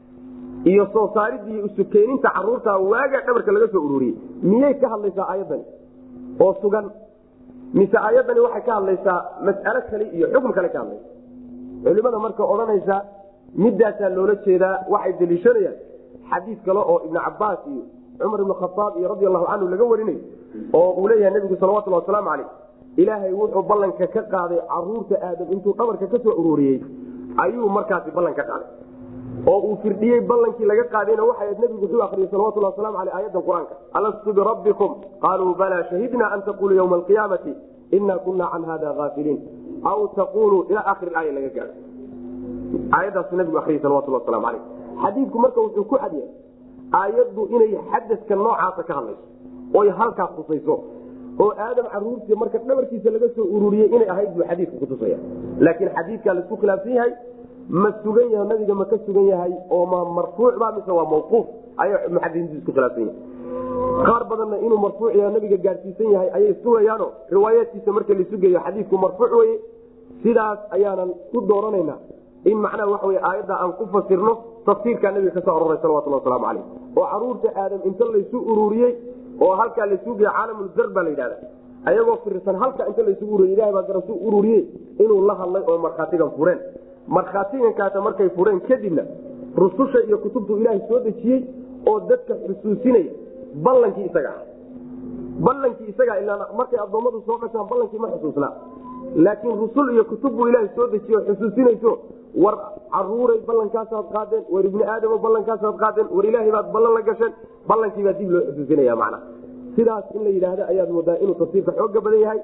iyo soo saaridda iyo isukeeninta caruurta waaga dhabarka laga soo ururiyey miyay ka hadlaysaa aayadani oo sugan mise aayadani waxay ka hadlaysaa mas'alo kale iyo xukun kale ka hadlaysa culimada marka odhanaysa midaasaa loola jeedaa waxay daliishanayaan xadiis kale oo ibnu cabaas iyo cumar ibn khaaab iyo radi allahu canhu laga warinayo oo uu leeyahay nabigu salawatulhi wasalaamu caleyh ilaahay wuxuu ballanka ka qaaday caruurta aadam intuu dhabarka ka soo ururiyey ayuu markaasi ballan ka qaaday oo uu firdhiyey ballankii laga qaadayna waxay nabigu wuxuu akriyey salawatulhi waslamu aleyh aayadan qur-aanka alastu birabbikum qaaluu balaa shahidna an taquluu ywma alqiyaamati ina kuna can hada aafiliin aw taquluu ila akhiri aaya laga gaado aayadaasu nabigu ariyey salawatulhi waslamu aleyh xadiidku marka wuxuu ku cadyahay aayaddu inay xadadka noocaasa ka hadlayso oy halkaas tusayso oo aadam caruurtii marka dhabarkiisa laga soo ururiyey inay ahayd buu xadiidka kutusaya laakiin xadiidkaa laisku khilaafsan yahay ma sugan yahay nabiga ma ka sugan yahay oo ma marfuuc ba mise waa mawquuf ayay muxadisiintu isku khilaafsan yahay qaar badanna inuu marfuuc yahay nabiga gaadhsiisan yahay ayay sugayaano riwaayaadkiisa marka lasugeeyo xadiidku marfuuc weye sidaas ayaanan ku dooranayna in macnaha waxa wey aayadda aan ku fasirno tafsiirkaa nabiga ka soo aroray salawatulhi wasalaamu caleyh oo caruurta aadam inta laysu ururiyey oo halkaa laysugu geey caalamulzar baa la yidhahda ayagoo firirsan halka inta laysugu ururiy ilahay baa garasu ururiyey inuu la hadlay oo markhaatigan fureen markhaatigankaasa markay fureen kadibna rususha iyo kutubtu ilaahay soo dejiyey oo dadka xusuusinaya ballankii isaga ah ballankii isagaa ilaa markay addoommadu soo qashaan ballankii ma xusuusnaa laakiin rusul iyo kutub buu ilaahay soo dejiye oo xusuusinayso war caruuray ballankaasaad qaadeen war ibni aadamo ballankaasaad qaadeen war ilaahay baad ballan la gasheen ballankii baa dib loo xusuusinaya macna sidaas in la yidhaahdo ayaad moodaa inuu tafsiirka xooga badan yahay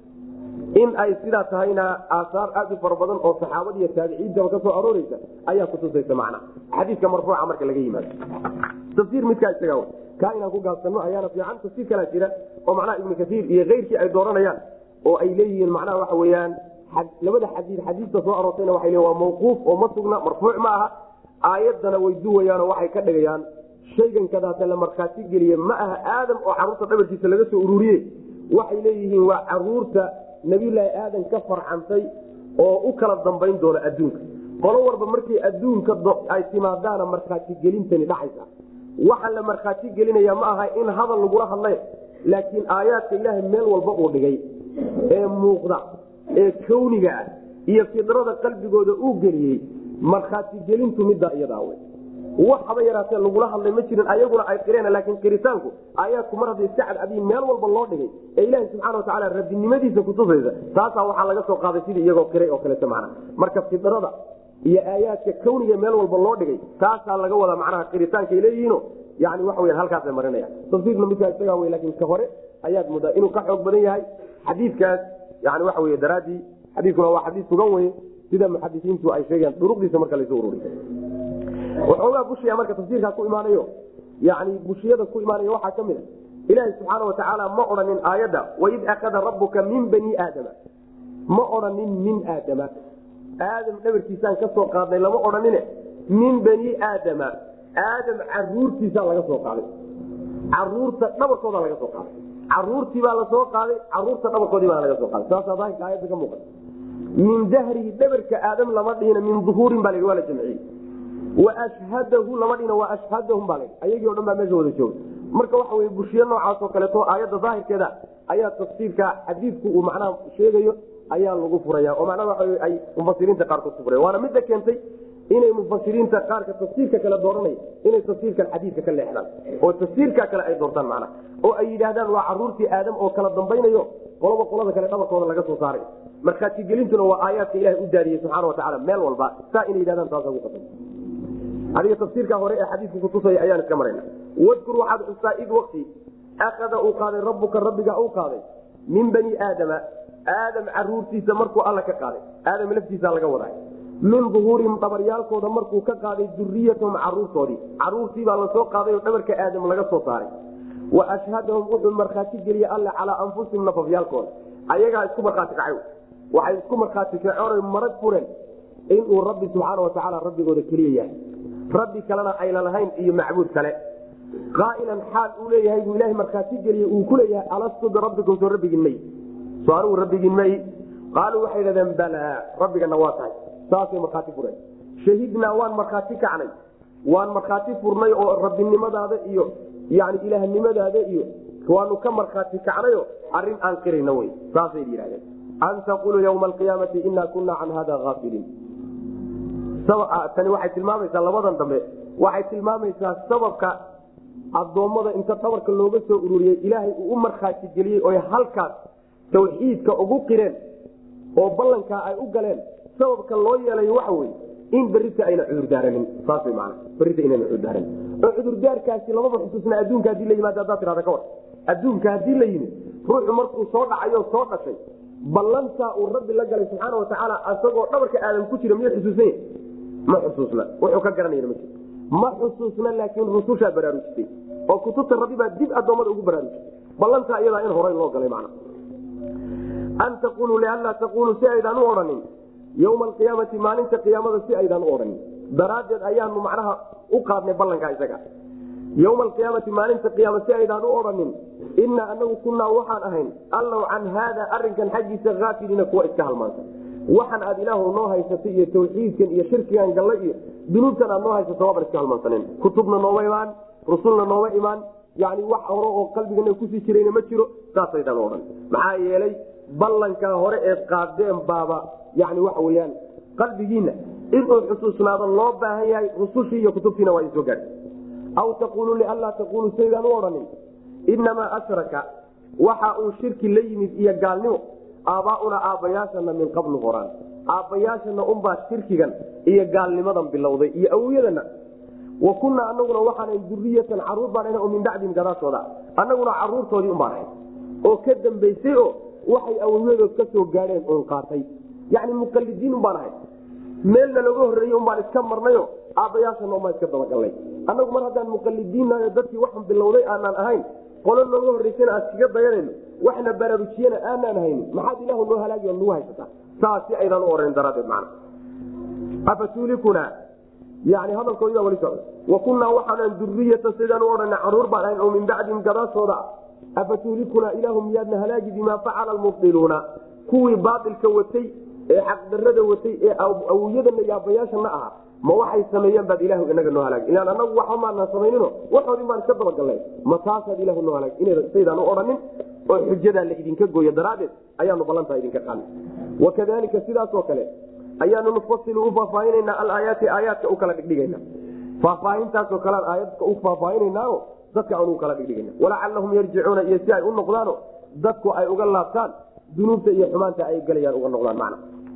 in ay sidaa tahayna aasaar aad u fara badan oo saxaabada iyo taabiciintaba ka soo arooreysa ayaa kutusaysa macna xadiidka marfuuca marka laga yimaado tafsiir midkaa isaga kaa inaan ku gaabsano ayaana fiican tafsiir kalaa jira oo macnaha ibnu kaiir iyo keyrkii ay dooranayaan oo ay leeyihiin macnaha waxa weyaan labada xadii xadiista soo aroortayna waa le waa mawquuf oo ma sugna marfuuc ma aha aayaddana way duwayaanoo waxay ka dhigayaan shaygan kadaata la markhaati geliye ma aha aadam oo caruurta dhabarkiisa laga soo ururiye waxay leeyihiin waa caruurta nabiyulaahi aadan ka farcantay oo u kala dambayn doona adduunka qolo walba markay adduunka ay timaadaana markhaati gelintani dhacaysa waxaa la markhaati gelinaya ma aha in hadal lagula hadlay laakiin aayaadka ilaahay meel walba uu dhigay ee muuqda ee kawniga ah iyo fidrada qalbigooda uu geliyey markhaati gelintu middaa iyadaa wey wax haba yaraatee lagula hadlay ma jirin ayaguna ay qireen laakiin qiritaanku aayaadku mar hadday iska cadcadiin meel walba loo dhigay ee ilaahi subxana watacaala rabbinimadiisa kutusaysa taasaa waxaa laga soo qaaday sidii iyagoo qiray oo kaleeto macna marka fidrada iyo aayaadka kawniga meel walba loo dhigay taasaa laga wadaa macnaha qiritaankay leeyihiino yani waxa weya halkaasay marinaya tafsiirna midkaa isagaa wey laakiin ka hore ayaad moodaa inuu ka xoog badan yahay xadiidkaas yani waxa wey daraaddii xadiiskuna waa xadiis sugan weye sida muxadisiintu ay sheegayaan duruqdiisa marka laysu ururiy waxoogaa bushiya marka tafsiirkaa ku imaanayo yani bushiyada ku imaanaya waxaa ka mid a ilaahi subxaana watacaala ma odhanin aayadda waid akada rabuka min bani aadama ma odhanin min aadama aadam dhabarkiisaan ka soo qaadnay lama odhanine min bani aadama aadam caruurtiisaa laga soo qaaday caruurta dhabarkooda laga soo qaaday caruurtii baa lasoo qaaday caruurta dhabarkoodii baa laga soo qaaday saasaa daahirka aayadda ka muuqata min dahrihi dhabarka aadam lama dhihina min duhuurin baa la waa la jamciyey washhadahu lama dhina waa ashhadahum baa la ayagii o dhan baa meesha wada jooga marka waxa wey bushiyo noocaas oo kaleeto aayadda daahirkeeda ayaa tafsiirka xadiidku uu macnaha sheegayo ayaa lagu furaya oo macnaha waa ay mufasiriinta qaarkood ku furaya waana midda keentay inay mufasiriinta qaarka tafsiirka kale dooranay inay tafsiirkan xadiidka ka leexdaan oo tafsiirka kale ay doortaan macnaha oo ay yidhaahdaan waa caruurtii aadam oo kala dambaynayo qolaba qolada kale dhabarkooda laga soo saaray markhaatigelintuna waa aayaadka ilahay u daadiyey subxaana watacaala meel walba saa inay yidhahdaan taasa ku qasay adiga tafsiirka hore ee xadiidku kutusaya ayaan iska marayna wadkur waxaad xustaa id wakti akada uu qaaday rabbuka rabbiga uu qaaday min bani aadama aadam caruurtiisa markuu alla ka qaaday aadam laftiisa laga waday min duhuurihim dhabaryaalkooda markuu ka qaaday duriyatahum caruurtoodii caruurtiibaa lasoo qaaday oo dhabarka aadam laga soo saaray wa ashhadahum wuxuu markhaati geliyey alle calaa anfusihim nafafyaalkooda ayagaa isku markhaati kacay waxay isku markhaati kaceen marag fureen inuu rabbi subxaana watacaala rabbigooda keliya yahay rabbi kalena ayna lahayn iyo macbuud kale qaailan xaal uu leeyahay buu ilahay markhaati geliyey uu ku leeyahay alastu birabbikum soo rabbigiin may soo anigu rabbigiin may qaaluu waxay dhahdeen balaa rabbigana waa tahay saasay markhaati fureen shahidnaa waan markhaati kacnay waan markhaati furnay oo rabbinimadaada iyo yani ilaahnimadaada iyo waanu ka markhaati kacnayo arrin aan qirayna wey saasay yidhahdeen an taquluu ywma alqiyaamati inaa kunaa can hada aafiliin tani waxay tilmaamaysaa labadan dambe waxay tilmaamaysaa sababka adoommada inta dhabarka looga soo ururiyey ilaahay uu u markhaati geliyey oy halkaas tawxiidka ugu qireen oo ballankaa ay u galeen sababka loo yeelayo waxa weye in berita ayna cudurdaaranin saas man berita inayna cudurdaaranin oo cudurdaarkaasi lamaba xusuusna adduunka hadii la yimaado haddaad tirahda ka war adduunka haddii la yimid ruuxu markuu soo dhacayo soo dhashay ballantaa uu rabbi la galay subxaana watacaala asagoo dhabarka aadam ku jira miyuu xusuusanya ma xusuusna wuxuu ka garanayna ma jiro ma xusuusna laakiin rusushaa baraarujisay oo kutubta rabbi baa dib addoommada ugu baraarujisay ballantaa iyadaa in horay loo galay macna an taquluu lianlaa taquluu si aydaan u odhanin yowma alqiyaamati maalinta qiyaamada si aydaan u odhanin daraaddeed ayaanu macnaha u qaadnay ballankaa isaga yowma alqiyaamati maalinta qiyaama si aydaan u odhanin inaa anagu kunaa waxaan ahayn allow can haada arinkan xaggiisa aafiliina kuwa iska halmaansan waxan aad ilaahu noo haysatay iyo tawxiidkan iyo shirkigan galle iyo dunuubtan aad noo haysato waaban iska halmaansanen kutubna nooma imaan rusulna nooma imaan yani wax hore oo qalbigana kusii jirayna ma jiro saasaydaan o dhan maxaa yeelay ballankaa hore eed qaadeen baaba yani waxa weyaan qalbigiina inuu xusuusnaado loo baahan yahay rusushii iyo kutubtiina waa isoo gaadh aw taquluu lianlaa taquluu saydaan u odhanin inamaa ashraka waxa uu shirki la yimid iyo gaalnimo aabaauna aabbayaashana min qablu horaan aabbayaashana unbaa shirkigan iyo gaalnimadan bilowday iyo awowyadana wa kunaa anaguna waxaana duriyatan caruur baan oo min bacdihim gadaashooda annaguna caruurtoodii unbaan ahay oo ka dambaysay oo waxay awowyadood ka soo gaadheen oon qaatay yani muqalidiin unbaan ahay meelna laga horreeyey unbaan iska marnayo aabbayaashana unbaan iska dabagalnay annagu mar haddaan muqalidiinnayo dadkii waxan bilowday aanaan ahayn qolo nooga horreysana aan iskaga dayanayno waxna baraarujiyana aanaan haynin maxaad ilaahu noo halaagi oo nagu haysataa saas si aydaan u oran daraaddeed macna afatuulikuna yani hadalkoodii baa wali socda wa kunnaa waxaanan duriyatan sidaan u odhana caruur baan ahayn oo min bacdihim gadaashooda afatuulikunaa ilaahu miyaadna halaagi bimaa facala almubdiluuna kuwii baailka watay ee xaqdarada watay ee awowyadana iyo aabbayaashana ahaa ma waxay sameeyeen baad ilahu inaga noo halaag ilaan anagu waxba maanaan samaynino waxoodin baan iska dabagalnay ma taasaad ilahu noo halaag inasaydaan u odhanin oo xujadaa la idinka gooyo daraaddeed ayaanu ballantaa idinka qaadnay wakadalika sidaasoo kale ayaanu nufasilu u faahfaahinanaa alaayaati aayaadka u kala dhigdhigana faahfaahintaasoo kalean aayadka u faahfaahinanao dadka aan u kala dhigdhigana walacalahum yarjicuuna iyo si ay u noqdaano dadku ay uga laabtaan dunuubta iyo xumaanta ay galayaan uga noqdaan macna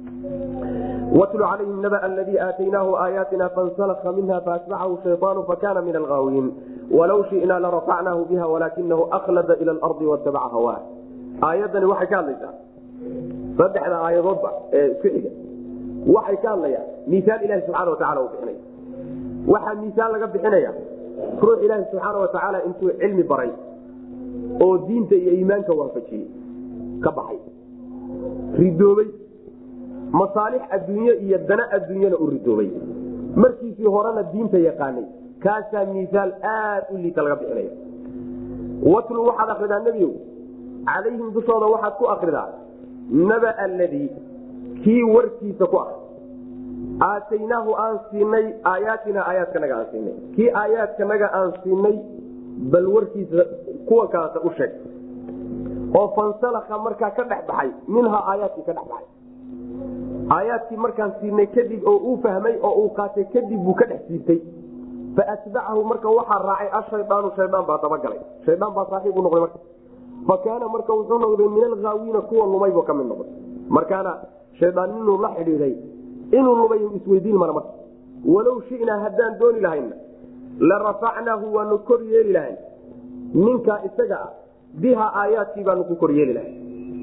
watlu calayhim naba aladii aataynaahu aayaatina fansalaka minha faatbacahu shayaanu fakana min alghaawiin walow shinaa larafacnaahu biha walaakinahu aklada ila lardi watabaca hawaa aayadani waxay ka hadlaysaa saddexda aayadoodba ee isku xiga waxay ka hadlayaan miisaal ilahi subxaana watacala uu bixinaya waxaa miisaal laga bixinaya ruux ilaahi subxaana watacaala intuu cilmi baray oo diinta iyo iimaanka waafajiyey ka baxay ridoobay masaalix adduunye iyo dana adduunyana u ridoobay markiisii horena diinta yaqaanay kaasaa miisaal aad u liita laga bixinaya watlu waxaad akridaa nebiyow calayhim dushooda waxaad ku akridaa naba aladii kii warkiisa ku akri aataynaahu aan siinay aayaatina aayaadkanaga aan siinay kii aayaadkanaga aan siinay bal warkiisa kuwa kalata u sheeg oo fansalaka markaa ka dhex baxay minhaa aayaadkii ka dhex baxay aayaadkii markaan siinay kadib oo uu fahmay oo uu qaatay kadib buu ka dhex siibtay faatbacahu marka waxaa raacay ashayaanu shaydaan baa dabagalay shaydaan baa saaxiib u noqday marka fa kaana marka wuxuu noqday min alghaawiina kuwa lumaybu ka mid noqday markaana shaydaan inuu la xidhiiday inuu lumay isweydiin mara marka walow shinaa haddaan dooni lahayna la rafacnaahu waanu kor yeeli lahayn ninkaa isaga ah biha aayaadkii baanu ku kor yeeli lahay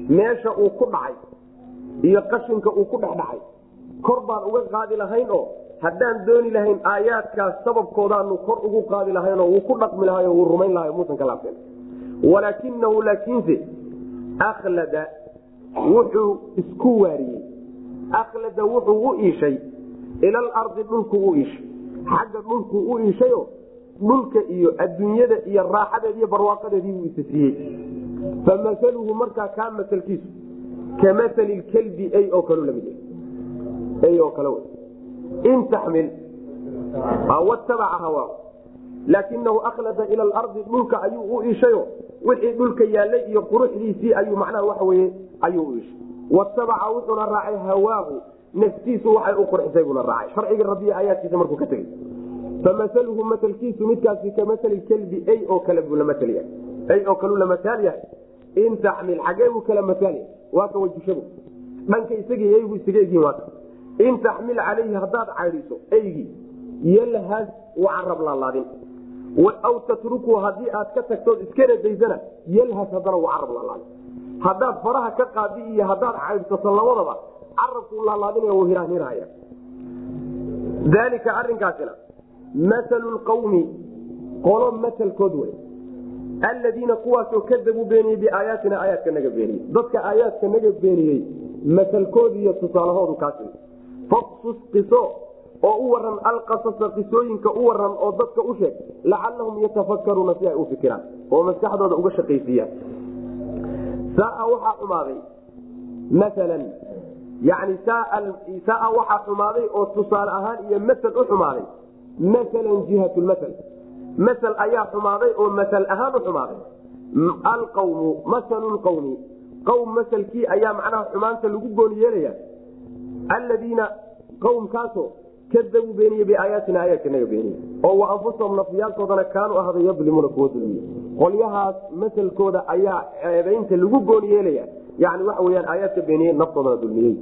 meesha uu ku dhacay iyo qashinka uu ku dhex dhacay kor baan uga qaadi lahayn oo haddaan dooni lahayn aayaadkaas sababkoodaanu kor ugu qaadi lahaynoo wuu ku dhaqmi lahay wuu rumayn lahay muusan ka laabteen walaakinahu laakiinse aklada wuxuu isku waariyey aklada wuxuu u iishay ilalardi dhulku u iishay xagga dhulku u iishayo dhulka iyo adduunyada iyo raaxadeed iyo barwaaqadeedii buu isa siiyey famaluhu markaa kaa masalkiisu ka maali kelbi ay oo kal lamid ay oo kale in taxmil watabaca hawaa laakinahu aklada ila lardi dhulka ayuu u iishayo wixii dhulka yaalay iyo quruxdiisii ayuu macnaha waxa weye ayuu u iishay watabaca wuxuuna raacay hawaahu naftiisu waxay u qurxisay buuna raacay sharciga rabbiya aayaadkiisa markuu ka tegey famaluhu matalkiisu midkaasi ka maali kelbi ay oo kale buu lamatyahay ay oo kaluu la mataal yahay in taxmil xagee buu kala mataal yahay waa ka wajushabu dhanka isagii eygu isaga egyihin waaka in taxmil calayhi haddaad caydhiso eygii yalhas u carab laalaadin aw tatruku haddii aad ka tagtood iskana daysana yalhas haddana u carab laalaadin haddaad faraha ka qaadi iyo haddaad caydhsato labadaba carabkuu laalaadinaya u hiraanhirhaya daalika arinkaasina masalu qawmi qolo matalkood wey aladiina kuwaasoo kadabuu beeniyey biaayaatina aayaadka naga beeniyey dadka aayaadka naga beeniyey masalkood iyo tusaalahoodu kaasi faqsus qiso oo u waran alqasasa qisooyinka u waran oo dadka u sheeg lacalahum yatafakaruuna si ay u fikiraan oo maskaxdooda uga shaqaysiiyaan saaa waxaa xumaaday maalan yani saaa waxaa xumaaday oo tusaale ahaan iyo masal u xumaaday maalan jihat lmasal masal ayaa xumaaday oo masal ahaan u xumaaday alqawmu masalu lqawmi qawm masalkii ayaa macnaha xumaanta lagu gooni yeelaya aladiina qawmkaasoo kadabuu beeniye biaayaatina aayaadka naga beeniye oo wa anfusahum nafyaalkoodana kaanuu ahday yadlimuuna kuwa dulmiye qolyahaas masalkooda ayaa ceebaynta lagu gooni yeelaya yani waxa weyaan aayaadka beeniye naftoodana dulmiyey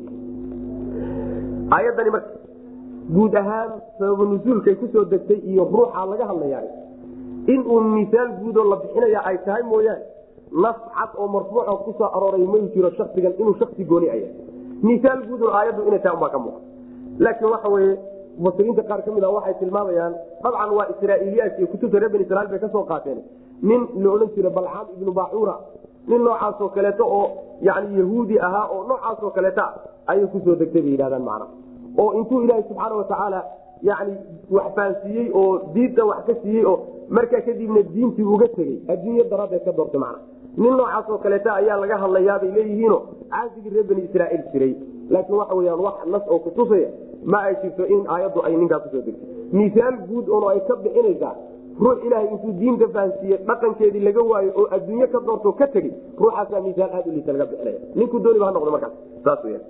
aayadani marka guud ahaan sababa nusuulkay kusoo degtay iyo ruuxa laga hadlaya inuu misaal guudoo la bixinaya ay tahay mooyaane nas cad oo marfuuco kusoo arooray may jiro shaksigan inuu shaksi gooni aya misaal guudoo aayaddu inay tahay umbaa ka muuqa laakiin waxa weye mufasiriinta qaar ka mid a waxay tilmaamayaan dabcan waa israa'iiliyaat iyo kutubta reer bani israiil bay kasoo qaateen nin la odhan jira balcaam ibnu baacuura nin noocaasoo kaleeto oo yani yahuudi ahaa oo noocaasoo kaleeta ayay kusoo degtay bay yidhahdaan macna oo intuu ilaahay subxaana watacaala yani wax fahansiiyey oo diinta wax ka siiyey oo markaa kadibna diintii uga tegey adduunyo daraaddeed ka doortay macna nin noocaasoo kaleeta ayaa laga hadlayaabay leeyihiino caasigii reer bani israaiil jiray laakiin waxa weyaan wax nas oo kutusaya ma ay jirto in aayaddu ay ninkaa kusoo degtay misaal guud oon ay ka bixinaysaa ruux ilaahay intuu diinta fahansiiye dhaqankeedii laga waayo oo adduunye ka doorto ka tegey ruuxaasaa misaal aad u liita laga bixinaya ninkuu dooniba ha noqdo markaas saas weyan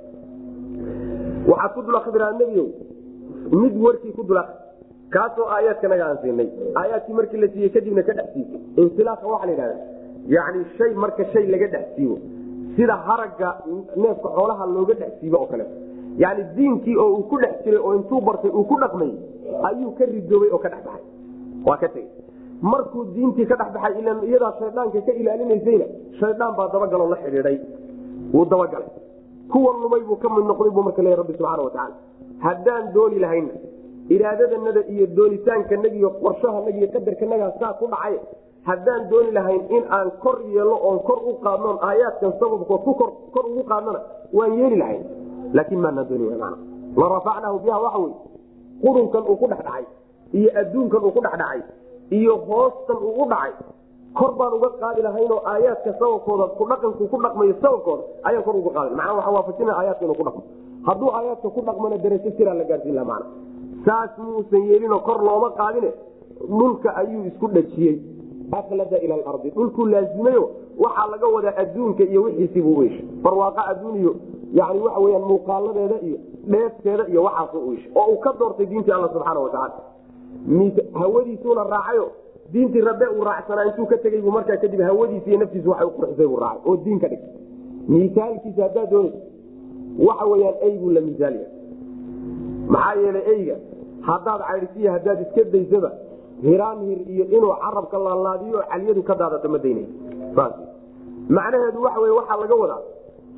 waxaad ku dul akriraa nebiow mid warkii ku dul akri kaasoo aayaadka naga aan siinay aayaadkii markii la siiyey kadibna ka dhex siisay insilaaqa waxaa la yidhahda yani shay marka shay laga dhex siibo sida haragga neefka xoolaha looga dhex siibo oo kale yani diinkii oo uu ku dhex jiray oo intuu bartay uu ku dhaqmay ayuu ka ridoobay oo ka dhex baxay waa ka tegey markuu diintii ka dhex baxay ilan iyadaa shayddaanka ka ilaalinaysayna shaydaan baa dabagaloo la xidhiiday wuu dabagalay kuwa lumay buu ka mid noqday buu marka leeya rabbi subxaana watacaala haddaan dooni lahayna iraadadanada iyo doonitaankanaga iyo qorshahanaga iyo qadarkanagaa saa ku dhacay haddaan dooni lahayn in aan kor yeelno oon kor u qaadnoon aayaadkan sababkood ku kor ugu qaadnona waan yeeli lahayn laakiin maanaa dooni man la rafacnaahu biha waxa wey qurunkan uu ku dhex dhacay iyo adduunkan uu ku dhex dhacay iyo hoostan uu u dhacay kor baan uga qaadi lahaynoo aayaadka sababkooda ku dhaqanku ku dhaqmayo sababkooda ayaan kor uga qaadi macnaa waxaa waafajina aayaadka inuu ku dhaqmo hadduu aayaadka ku dhaqmana darajo siraa la gaarsiin laha macna saas muusan yeelinoo kor looma qaadine dhulka ayuu isku dhajiyey aklada ila alardi dhulkuu laazimayo waxaa laga wadaa adduunka iyo wixiisibuu u ishay barwaaqa adduun iyo yani waxa weyaan muuqaaladeeda iyo dheefteeda iyo waxaasu u ishay oo uu ka doortay diintii alla subxaana watacaala hawadiisuuna raacayo diintii rabbe uu raacsanaa intuu ka tegey buu markaa kadib hawadiisi iyo naftiisu waxay u qurxisay buu raacay oo diin ka dhig misaalkiisa haddaad doonaysa waxa weyaan eyguu la misaalya maxaa yeelay eyga haddaad caydhisiya haddaad iska daysaba hiraan hir iyo inuu carabka laalaadiyo calyadu ka daadato ma daynay saas macnaheedu waxa wey waxaa laga wadaa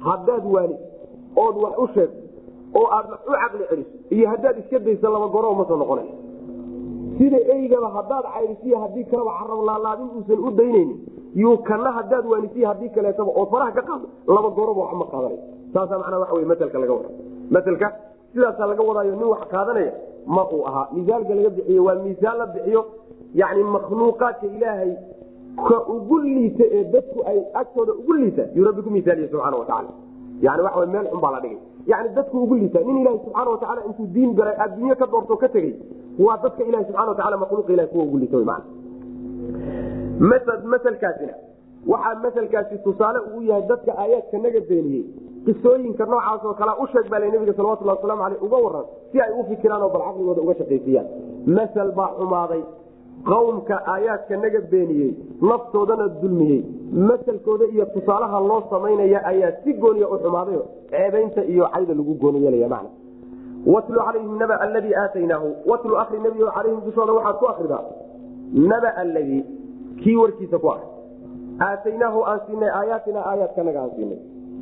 haddaad waani ood wax u sheegto oo aad wax u caqli celiso iyo haddaad iska daysa laba goro ma soo noqonay sida eygaba haddaad caydisiyo haddii kaleba carab laalaadin uusan u daynaynin yuu kana haddaad waanisiyo haddii kaleetaba ood faraha ka qaado laba goroba wax ma qaadanay saasaa macnaa waxa wey matelka laga wada matelka sidaasaa laga wadaayo nin wax qaadanaya ma uu ahaa misaalka laga bixiyo waa misaal la bixiyo yani makhluuqaadka ilaahay ka ugu liita ee dadku ay agtooda ugu liita yuu rabbi ku misaaliye subxaana watacaala yani waxa meel xun baa la dhigay yani dadku ugu liita nin ilahi subxaana watacaala intuu diin galay adduunye ka doorto ka tegey waa dadka ilahi subxana watacala makhluuqa ilahi kuwa ugu liita wy maana maselkaasina waxaa maselkaasi tusaale uu yahay dadka aayaadka naga beeniyey qisooyinka noocaas oo kale u sheeg baa nabiga salawatulhi waslamu aleyh uga waran si ay u fikiraan oo bal caqligooda uga shaqaysiyaan masel baa xumaaday qawmka aayaadka naga beeniyey naftoodana dulmiyey maselkooda iyo tusaalaha loo samaynaya ayaa si gooniya u xumaadayo ceebaynta iyo cayda lagu gooni yeelaya macna watlu calayhim naba aladii aataynaahu watlu akri nabi calayhim dushooda waxaad ku akridaa naba aladii kii warkiisa ku akri aataynaahu aan siinay aayaatina aayaadkanaga aan siinay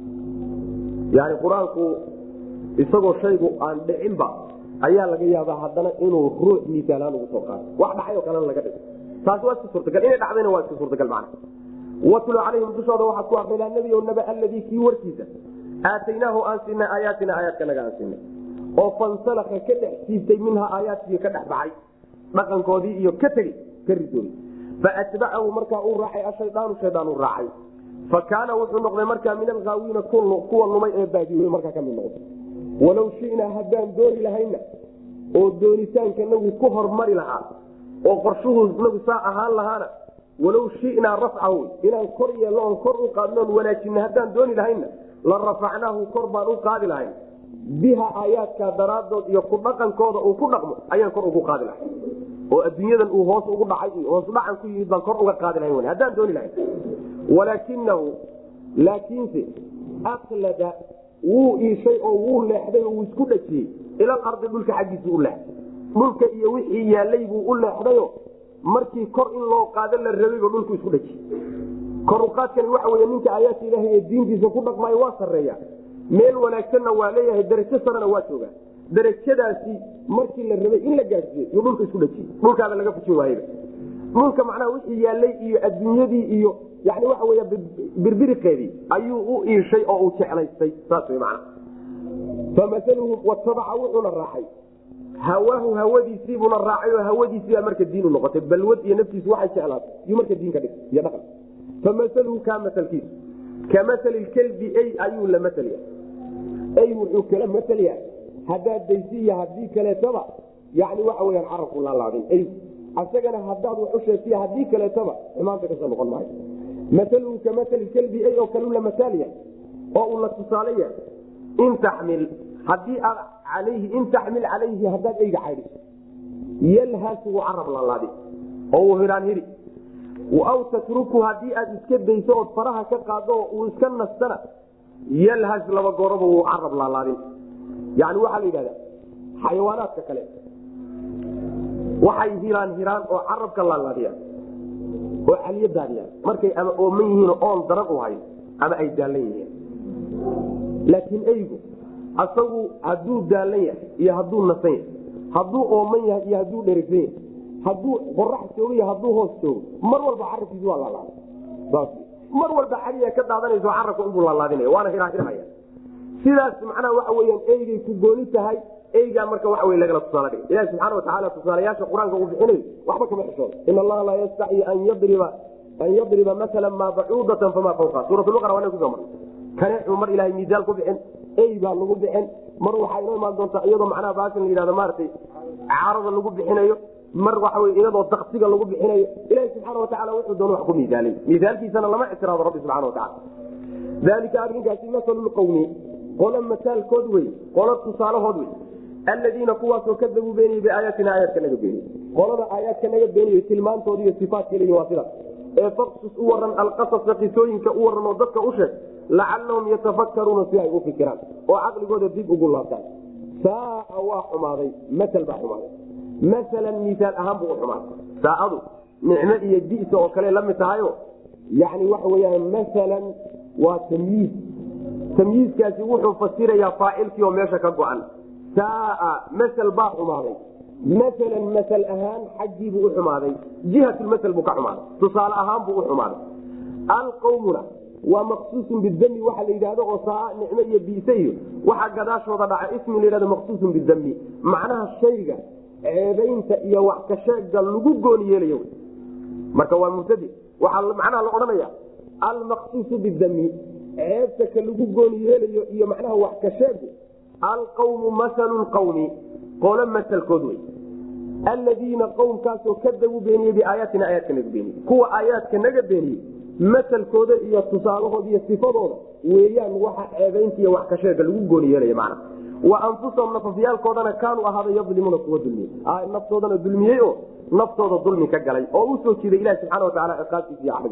yani qur-aanku isagoo shaygu aan dhicinba ayaa laga yaabaa haddana inuu ruux misaalaan ugu soo qaado wax dhacay oo kalena laga dhigo taasi waa iska suurtagal inay dhacdayna waa iska suurtagal macna watlu calayhim dushooda waxaad ku akridaa nebi o naba aladii kii warkiisa aataynaahu aan siinay aayaatina aayaadkanaga aan siinay oo fansalaka ka dhex siibtay minha aayaadkii ka dhex baxay dhaqankoodii iyo ka tegey ka ridooy faatbacahu markaa uu raacay ashaydaanu shaydaan u raacay fa kaana wuxuu noqday markaa min alhaawiina kuwa lumay ee baadiyoy markaa kamid noqday walow shinaa haddaan dooni lahayna oo doonitaanka nagu ku hormari lahaa oo qorshuhu nagu saa ahaan lahaana walow shinaa rafcahu inaan kor yeelno oon kor u qaadnoon wanaajina haddaan dooni lahayna la rafacnaahu kor baan u qaadi lahayn biha aayaadka daraadood iyo ku dhaqankooda uu ku dhaqmo ayaan kor ugu qaadi lahay oo adduunyadan uu hoos ugu dhacay iyo hoos dhacan ku yimid baan kor uga qaadi lahayn haddaan dooni lahayn walaakinahu laakiinse aklada wuu iishay oo wuu leexday oo wuu isku dhajiyey ilal ardi dhulka xaggiisa u leexday dhulka iyo wixii yaalay buu u leexdayo markii kor in loo qaado la rabayba dhulku isku dhajiyey koruqaadkani waxa wey ninka aayaadka ilaahay ee diintiisa ku dhaqmaayo waa sareeya meel wanaagsanna waa leeyahay darajo sarena waa joogaa darajadaasi markii la rabay in la gaadsiiye yuu dhulka isku dhajiyey dhulkaaba laga fujin waayba dhulka macnaha wixii yaalay iyo adduunyadii iyo yani waxa wey birbiriqeedii ayuu u iishay oo uu jeclaystay saas w man famaluhu watabaca wuxuuna raacay hawaahu hawadiisiibuna raacay oo hawadiisiibaa marka diin u noqotay balwad iyo naftiisu waxay jeclaatay yuu marka diin ka dhig iyo dhaqan famaluhu kaa masalkiisu ka masali kelbi ey ayuu la masalya ey wuxuu kala masalya haddaad daysi iyo haddii kaleetaba yani waxa weyaan carabku laalaadin ey asagana haddaad wax u sheegtiy haddii kaleetaba xumaanta kasoo noqon maayo maaluhu ka maali kelbi ey oo kalu la masaalya oo uu la tusaale yahay in taxmil hadii aad alayhi in taxmil calayhi haddaad eyga caydhiso yalhaas wuu carab laalaadi oo uu hiraan hiri aw tatruku haddii aad iska dayso ood faraha ka qaado uu iska nastana yalhas laba gooroba wuu carab laalaadin yani waxaa la yidhahda xayawaanaadka kale waxay hiraan hiraan oo carabka laalaadiyaan oo caliyo daadiyaan markay ama ooman yihiin oon daran u hayn ama ay daallan yihiin laakiin eygu asagu hadduu daallan yahay iyo hadduu nasan yahay hadduu ooman yahay iyo hadduu dherigsan yahay hadduu qorax joogo iyo hadduu hoos joogo mar walba carabkiisu waa laalaada mar walba caliya ka daadanayso carabka unbuu laalaadinaya waana hirahirhaya sidaas macnaha waxa weyaan eygay ku gooni tahay eygaa marka waxa wey lagala tusaale dhigay ilahi subxaana watacaala tusaalayaasha qur-aanka uu bixinayo waxba kama xishooda in allaha laa yastaxyi an yadriba an yadriba maala maa bacuudatan famaa fawqa suuratulbaqara waa kusoo marnay kaneecuu mar ilahay miisaal ku bixin ey baa lagu bixin mar waxaa inoo imaan doontaa iyadoo macnaha baashan la yidhahdo maaragtay caarada lagu bixinayo mar waxa wey iyadoo daksiga lagu bixinayo ilahi subxaana watacaala wuxuu doon wax ku miisaalay miisaalkiisana lama ictiraado rabbi subxana watacala dalika arrinkaasi masalulqowmi qolo mataalkood wey qolo tusaalahood wey aladiina kuwaasoo kadabuu beeniyey biaayaatina aayaadka naga beeniyey qolada aayaadka naga beeniyo tilmaantooda iyo sifaadka leeyihin waa sidaas ee faqsus u waran alqasasa qisooyinka u waran oo dadka u sheeg lacalahum yatafakkaruuna si ay u fikiraan oo caqligooda dib ugu laabtaan saaa waa xumaaday maal baa xumaaday maalan misaal ahaan buu u xumaaday saaadu nicmo iyo bisa oo kale la mid tahayo yani waxa weyaan maalan waa tamyiid tamyiiskaasi wuxuu fasirayaa faacilkii oo meesha ka go-an saaa masel baa xumaaday maalan masal ahaan xaggiibuu u xumaaday jihatulmasel buu ka xumaaday tusaale ahaan buu u xumaaday alqawmuna waa maqsuusun bidami waxa la yidhahdo oo saa nicmo iyo biise iyo waxaa gadaashooda dhaca ismi la yhahdo maqsuusun bidami macnaha shayga ceebaynta iyo wax kasheega lagu gooni yeelayo marka waa mubtadi waxaa macnaha la odhanaya almaqsuusu bidami ceebta ka lagu gooni yeelayo iyo macnaha wax kasheegu alqawmu masalu lqawmi qolo masalkood wey aladiina qowmkaasoo kadabuu beeniyey biaayaatina aayaadka naga beeniyey kuwa aayaadka naga beeniyey masalkooda iyo tusaalahooda iyo sifadooda weeyaan waxa ceebaynta iyo wax kasheega lagu gooni yeelaya macna wa anfusahum nafafyaalkoodana kaanuu ahaada yadlimuuna kuwa dulmiyey naftoodana dulmiyey oo naftooda dulmi ka galay oo usoo jiiday ilahi subxana wataala ciqaabtiisa iyo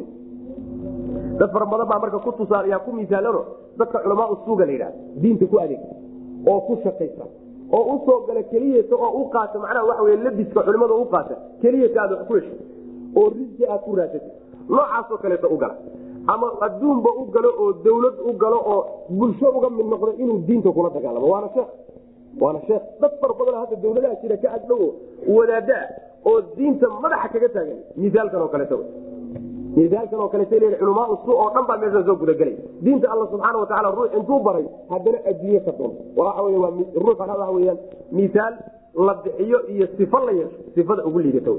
caxdiisa dad fara badan baa marka ku tusaalayaa ku misaalano dadka culamaa usuuga la yidhahda diinta ku adeeg oo ku shaqaysa oo usoo gala keliyata oo u qaata macnaha waxa wey labiska culimada u qaata keliyata aad wax ku hesho oo risqi aad ku raasatid noocaasoo kaleeta u gala ama adduunba u galo oo dawlad u galo oo bulsho uga mid noqdo inuu diinta kula dagaalamo waana sheekh waana sheekh dad fara badan hadda dawladaha jira ka agdhow wadaada oo diinta madaxa kaga taagan misaalkan oo kaleeta misaalkan oo kaleeta l culamaa su oo dhan baa meesha soo gudagelay diinta alla subxaana watacaala ruux intuu baray haddana adduunye ka doon waxa wey waa ruuxana waxa weyaan misaal la bixiyo iyo sifo la yeesho sifada ugu liidata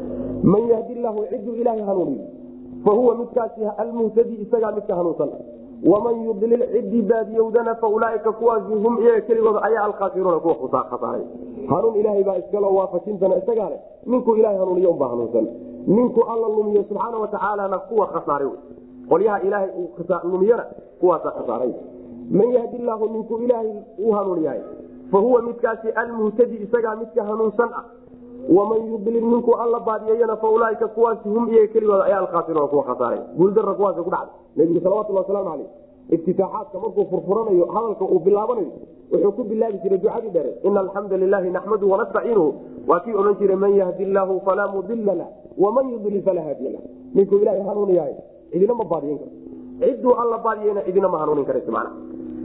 man yahdi llahu ciduu ilaahay hanuuniyo fahuwa midkaasi almuhtadi isagaa midka hanuunsan waman yudlil cidii baadiyowdana faulaaika kuwaasi hum iyaga keligooda ayaa alkhaasiruuna kuwa khasaaray hanuun ilaahay baa iskalo waafajintana isagaa leh ninkuu ilahay hanuuniyo unbaa hanuunsan ninku alla lumiyo subxaana watacaalana kuwa khasaaray qolyaha ilaahay lumiyana kuwaasa khasaaray man yahdi llahu ninkuu ilaahay u hanuun yahay fahuwa midkaasi almuhtadi isagaa midka hanuunsan ah waman yudlil ninkuu alla baadiyeyana faulaaika kuwaasi hum iyaga keligooda ayaa alkhaasiruuna kuwa khasaaray guuldara kuwaas ku dhacday nebigu salawatulli wasalaamu caleyh iftitaaxaadka markuu furfuranayo hadalka uu bilaabanayo wuxuu ku bilaabi jiray ducadii dhere ina alxamda lilahi naxmadu wanastaciinuhu waa kii odhan jiray man yahdi llaahu falaa mudila lah waman yudlil falaa haadiya lah ninkuu ilaahay hanuun yahay cidina ma baadiyin karo cidduu alla baadiyeyna cidina ma hanuunin karayso macna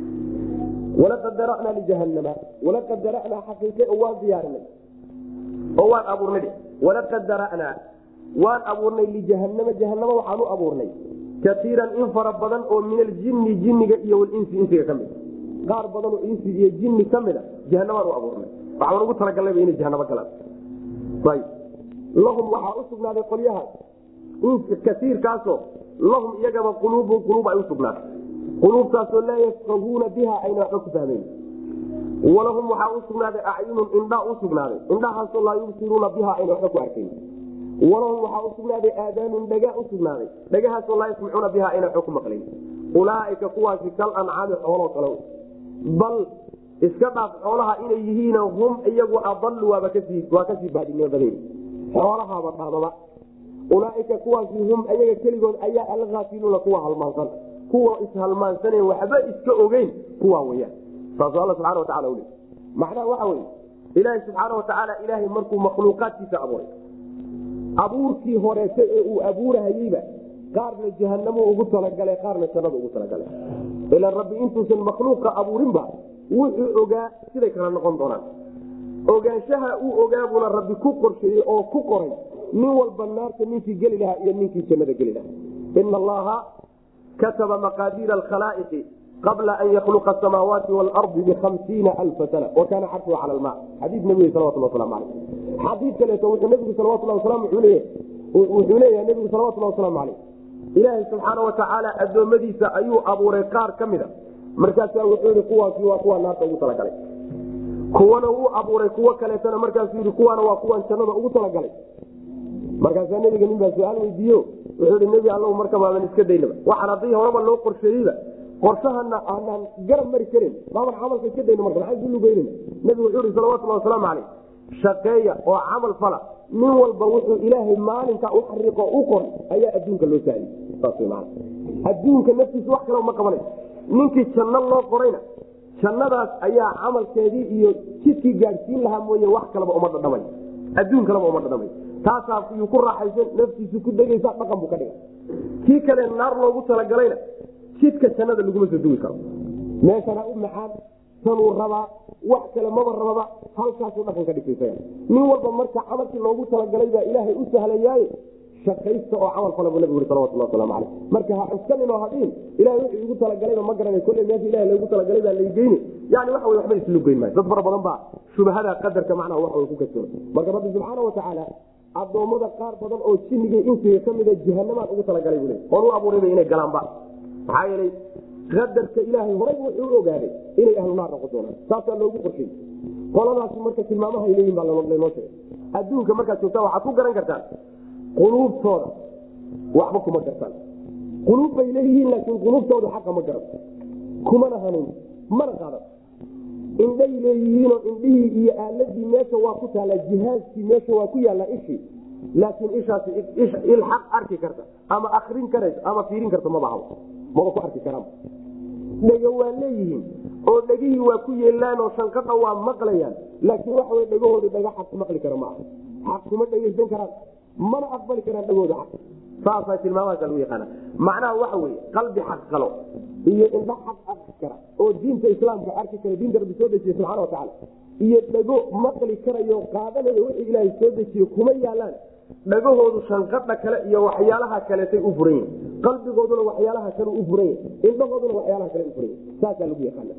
walaqad dara'naa lijahanama walaqad dara'naa xaqiiqe oo waan diyaarinay oo waan abuurnay walaqad dara'naa waan abuurnay lijahanama jahanama waxaan u abuurnay kaiiran in fara badan oo min aljini jiniga iyo walinsi insiga ka mid qaar badan oo insi iyo jini ka mida jahanamaan u abuurnay waxaan ugu talagalnayba inay jahanamo galaan lahum waxaa u sugnaaday qolyahaas kaiirkaasoo lahum iyagaba quluubun quluub ay u sugnaatay quluubtaasoo laa yafqahuuna biha ayna waxba ku fahmayn walahum waxaa u sugnaaday acyunun indhaa u sugnaaday indhahaasoo laa yubsiruuna biha ayna waxba ku arkayn walahum waxaa u sugnaaday aadaanun dhaga u sugnaaday dhagahaasoo laa yasmacuuna biha ayna waxba ku maqlayn ulaaika kuwaasi kal ancaami xooloo kale bal iska dhaaf xoolaha inay yihiin hum iyagu adalu waaba kasii waa kasii baadinimo badan xoolahaaba dhaamaba ulaaika kuwaasi hum ayaga keligood ayaa alaafiluuna kuwa halmaansan kuwa ishalmaansanen waxba iska ogeyn kuwa weyaan saasuu alla subxana watacala uli macnaha waxa weye ilaahi subxaana watacaala ilaahay markuu makhluuqaadkiisa abuuray abuurkii horeete ee uu abuurahayeyba qaarna jahanamo ugu talagalay qaarna jannada ugu talagalay ilan rabbi intuusan makhluuqa abuurinba wuxuu ogaa siday kala noqon doonaan ogaanshaha uu ogaabuuna rabbi ku qorsheeyey oo ku qoray nin walba naarta ninkii geli lahaa iyo ninkii jannada geli lahaa ina allaha kataba maqaadiira alkhalaa'iqi qabla an yakhluqa asamaawaati waalardi bihamsiina alfa sana wa kaana carshuhu cala alma xadiis nabiga salawatulli waslamu caleyh xadiid kaleeto wuxuu nabigu salawatullah wasalam wuxuu leeyahay nebigu salawatullah wasalaamu caleyh ilaahay subxaana watacaala addoommadiisa ayuu abuuray qaar ka mida markaasaa wuxuu yihi kuwaasi waa kuwa naarta ugu talagalay kuwana wuu abuuray kuwo kaleetana markaasuu yii kuwaana waa kuwan jannada ugu talagalay markaasaa nebiga nin baa su-aal weydiiyo wuxuu ihi nebi alla marka baaban iska daynaba waxaan haddii horeba loo qorsheeyeyba qorshahana aanaan garab mari karin baaban camalka iska dayno marka maxaan kulugeynana nebigu wuxuu ihi salawatullahi wasalaamu caleyh shaqeeya oo camal fala nin walba wuxuu ilaahay maalinka u xariiqo u qoray ayaa adduunka loo sahliyey saas wy maana adduunka naftiisa wax kale uma qabanay ninkii janno loo qorayna jannadaas ayaa camalkeedii iyo jidkii gaadhsiin lahaa mooye wax kaleba uma dhadhamay adduun kaleba uma dhadhamay taasaa yuu ku raaxaysan naftiisu ku degaysa dhaqan buu ka dhigay kii kale naar loogu talagalayna jidka jannada laguma soo dugi karo meeshana u macaan tanuu rabaa wax kale maba rababa halkaasuu dhaqan ka dhigtay nin walba marka camalkii loogu talagalay baa ilaahay u sahlayaaye shaqaysta oo camal fala buu nabigu yuri salawatullah waslamu caleyh marka ha cuskanin oo hadhiin ilahay wuxuu igu talagalayba ma garanay kolley meesha ilahay loogu talagalay baa laygeyni yani waxa wey waxba islu geyn maayo dad fara badan baa shubahada qadarka macnaha waxa way ku kasooda marka rabbi subxaana watacaala addoommada qaar badan oo jinniga insiga ka mida jahanamaan ugu talagalay buu le oon u abuurayba inay galaanba maxaa yeelay qadarka ilaahay horay wuxuu u ogaaday inay ahlu naar noqon doonaan saasaa loogu qorshey qoladaasi marka tilmaamahay leeyihin baa lanoo sheegay adduunka markaad joogtaan waxaad ku garan kartaan quluubtooda waxba kuma gartaan quluub bay leeyihiin laakiin quluubtooda xaqa ma garan kumana hanuun mana qaadan indhay leeyihiinoo indhihii iyo aaladii meesha waa ku taallaa jihaaskii meesha waa ku yaallaa ishii laakiin ishaasi il xaq arki karta ama akrin karaysa ama fiirin karta maba habo maba ku arki karaan dhego waa leeyihiin oo dhegihii waa ku yeelaan oo shanqadha waa maqlayaan laakiin waxa wey dhegahooda dhaga xaq maqli kara maaha xaq kuma dhegaysan karaan mana aqbali karaan dhagooda xaq saasa tilmaamahaasa lagu yaqaana macnaha waxa weye qalbi xaq qalo iyo indha xaq arki kara oo diinta islaamka arki kara diinta rabbi soo dejiye subxana watacaala iyo dhago maqli karayo qaadanaya wixii ilaahay soo dejiye kuma yaalaan dhagahoodu shanqadha kale iyo waxyaalaha kaleetay u furan yihin qalbigooduna waxyaalaha kale u furan yahi indhahooduna waxyaalaha kale u furan yahi saasaa lagu yaqaana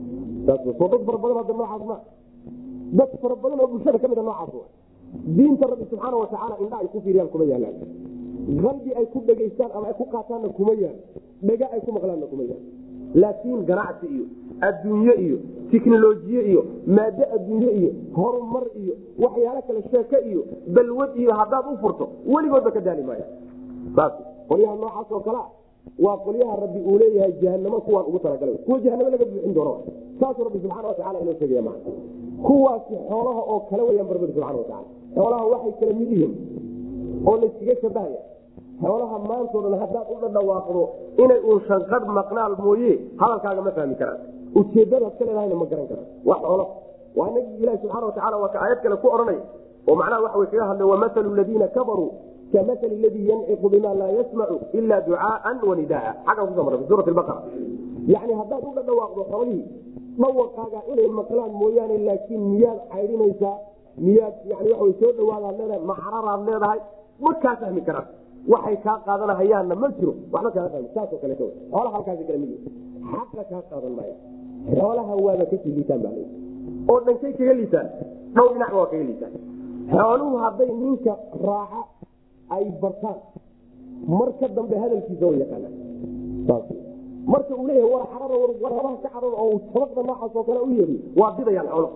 soo dad fara badan hadda noocaas ma dad fara badan oo bulshada ka mida noocaas diinta rabbi subxaana watacaala indha ay ku fiiriyaan kuma yaalaan qalbi ay ku dhegaystaan ama ay ku qaataanna kuma yaal dhega ay ku maqlaanna kuma yaal laakiin ganacsi iyo adduunye iyo tiknolojiye iyo maado adduunye iyo horumar iyo waxyaalo kale sheeke iyo balwad iyo haddaad u furto weligoodba ka daali maaya saas qolyaha noocaas oo kalea waa qolyaha rabbi uu leeyahay jahanamo kuwaan ugu talagalay kuwa jahanamo laga buuxin doono saasuu rabbi subxana watacala inoo sheegaya maa kuwaasi xoolaha oo kale weyaan barbadi subxana watacala xoolaha waxay kala mid yihiin oo layskaga shabahaya xoolaha maantao dhan haddaad u dhadhawaaqdo inay uun shanqadh maqnaal mooye hadalkaaga ma fahmi karaan ujeedadaad ka leedahayna ma garan karaan waa xoolo waa nabigi ilahi subxana watacala waa ka aayad kale ku odhanay oo macnaha waxa way kaga hadlay wamahalu ladiina kafaruu kamahali ladii yanciqu bima laa yasmacu ila ducaaan wanidaa xaggan kuso marra fi suurati baqara yani haddaad u dhadhawaaqdo xoolihii dhawaqaaga inay maqlaan mooyaane laakiin miyaad caydhinaysaa miyaad yani waa soo dhawaadaad leedahay macraraad leedahay ma kaa fahmi karaan waxay kaa qaadanahayaanna ma jiro waxba kaa fahmi saasoo kaleeto xoolaha halkaasi kale mid xaqa kaa qaadan maaya xoolaha waaba kasii liitaan baa lay oo dhankay kaga liitaan dhowr dhinacba waa kaga liitaan xooluhu hadday ninka raaca ay bartaan marka dambe hadalkiisa way yaqaanaan saas marka uu leeyahay war xarada warhabaha ka carada oo sabaqda noocaas oo kale u yeeriyo waa didayaan xoolo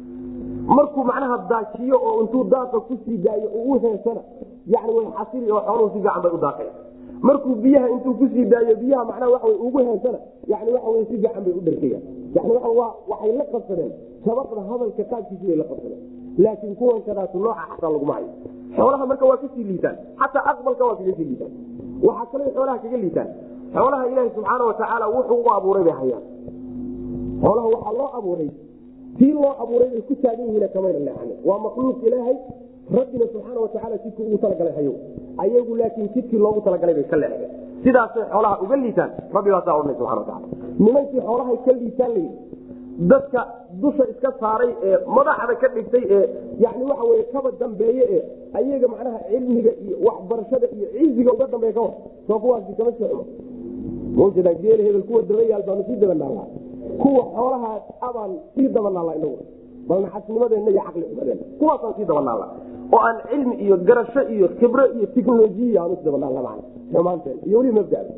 markuu macnaha daajiyo oo intuu daaqa kusii daayo uu u heesana yani way xasili oo xooluhu si fiican bay u daaqaya markuu biyaha intuu kusii daayo biyaha macnaha waxa way ugu heesana yani waxa wey si fiican bay u dharkayaan yani waa waa waxay la qabsadeen sabaqda hadalka qaabkiisi bay la qabsadeen laakiin kuwan kadaas nooca xataa laguma hayo xoolaha marka waa kasii liitaan xataa aqbalka waa kaga sii liitaan waxaa kaloo xoolaha kaga liitaan xoolaha ilaahi subxaana watacaala wuxuu u abuuray bay hayaan xoolaha waxaa loo abuuray tii loo abuuray bay ku taagan yihiin kamayna leexanin waa makhluuq ilaahay rabbina subxaana watacaala jidkii ugu talagalay hayo ayagu laakiin jidkii loogu talagalay bay ka leexdeen sidaasay xoolaha uga liitaan rabbi baa saa odhanay subxana wataala nimankii xoolahay ka liitaan layidhi dadka dusha iska saaray ee madaxda ka dhigtay ee yani waxa weye kaba dambeeye ee ayaga macnaha cilmiga iyo waxbarashada iyo ciziga uga dambeeya kawar soo kuwaasi kama sii xumo mawjada geel hebel kuwa dabayaal baanu sii dabanaallaa kuwa xoolahaas abaan sii dabanaalla inagu bal naxasnimadeenna iyo caqli xumadeenna kuwaasaan sii dabanaalla oo aan cilmi iyo garasho iyo khibro iyo tiknolojiya aanu is dabanaalla macna xumaanteen iyo weliba mabdada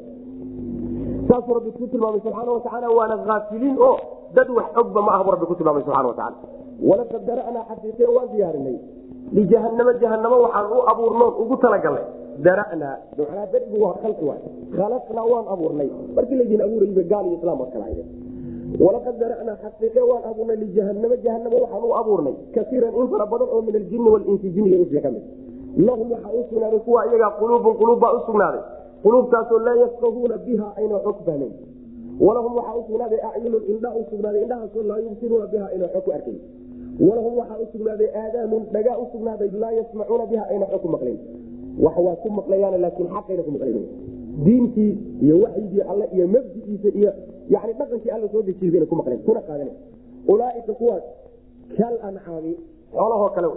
saasuu rabbi ku tilmaamay subxaana watacaala waana aafiliin oo dad wax ogba ma ah buu rabbi ku tilmaamay subxana watacaala walaqad dara'naa xaqiiqe waan diyaarinay lijahanamo jahanamo waxaan u abuurnoon ugu talagalnay dara'naa macnaa darigu waa khalqi waay khalaqnaa waan abuurnay markii laydin abuurayba gaal iyo islaam waad kala hayeen walaqad dara'naa xaqiiqe waan abuurnay lijahanamo jahanamo waxaan u abuurnay kaiiran in fara badan oo min aljini walinsi jiniga insiga ka mid lahum waxaa u sugnaaday kuwa iyagaa quluubun quluub baa u sugnaaday quluubtaasoo laa yafqahuuna biha ayna xog fahmayn walahum waxaa usugnaaday acyunun indha u sugnaaday indhahaasoo laa yubsiruuna biha ayna xog ku arkayn walahum waxaa u sugnaaday aadaanun dhagaa u sugnaaday laa yasmacuuna biha ayna xog ku maqlayn wax waa ku maqlayaan laakiin xaqayna ku maqlayn diintii iyo waxyigii alle iyo mabdigiisa iyo yani dhaqankii alla soo dejiy bayna ku maqleen kuna qaadana ulaaika kuwaas kal ancaami xoolahoo kale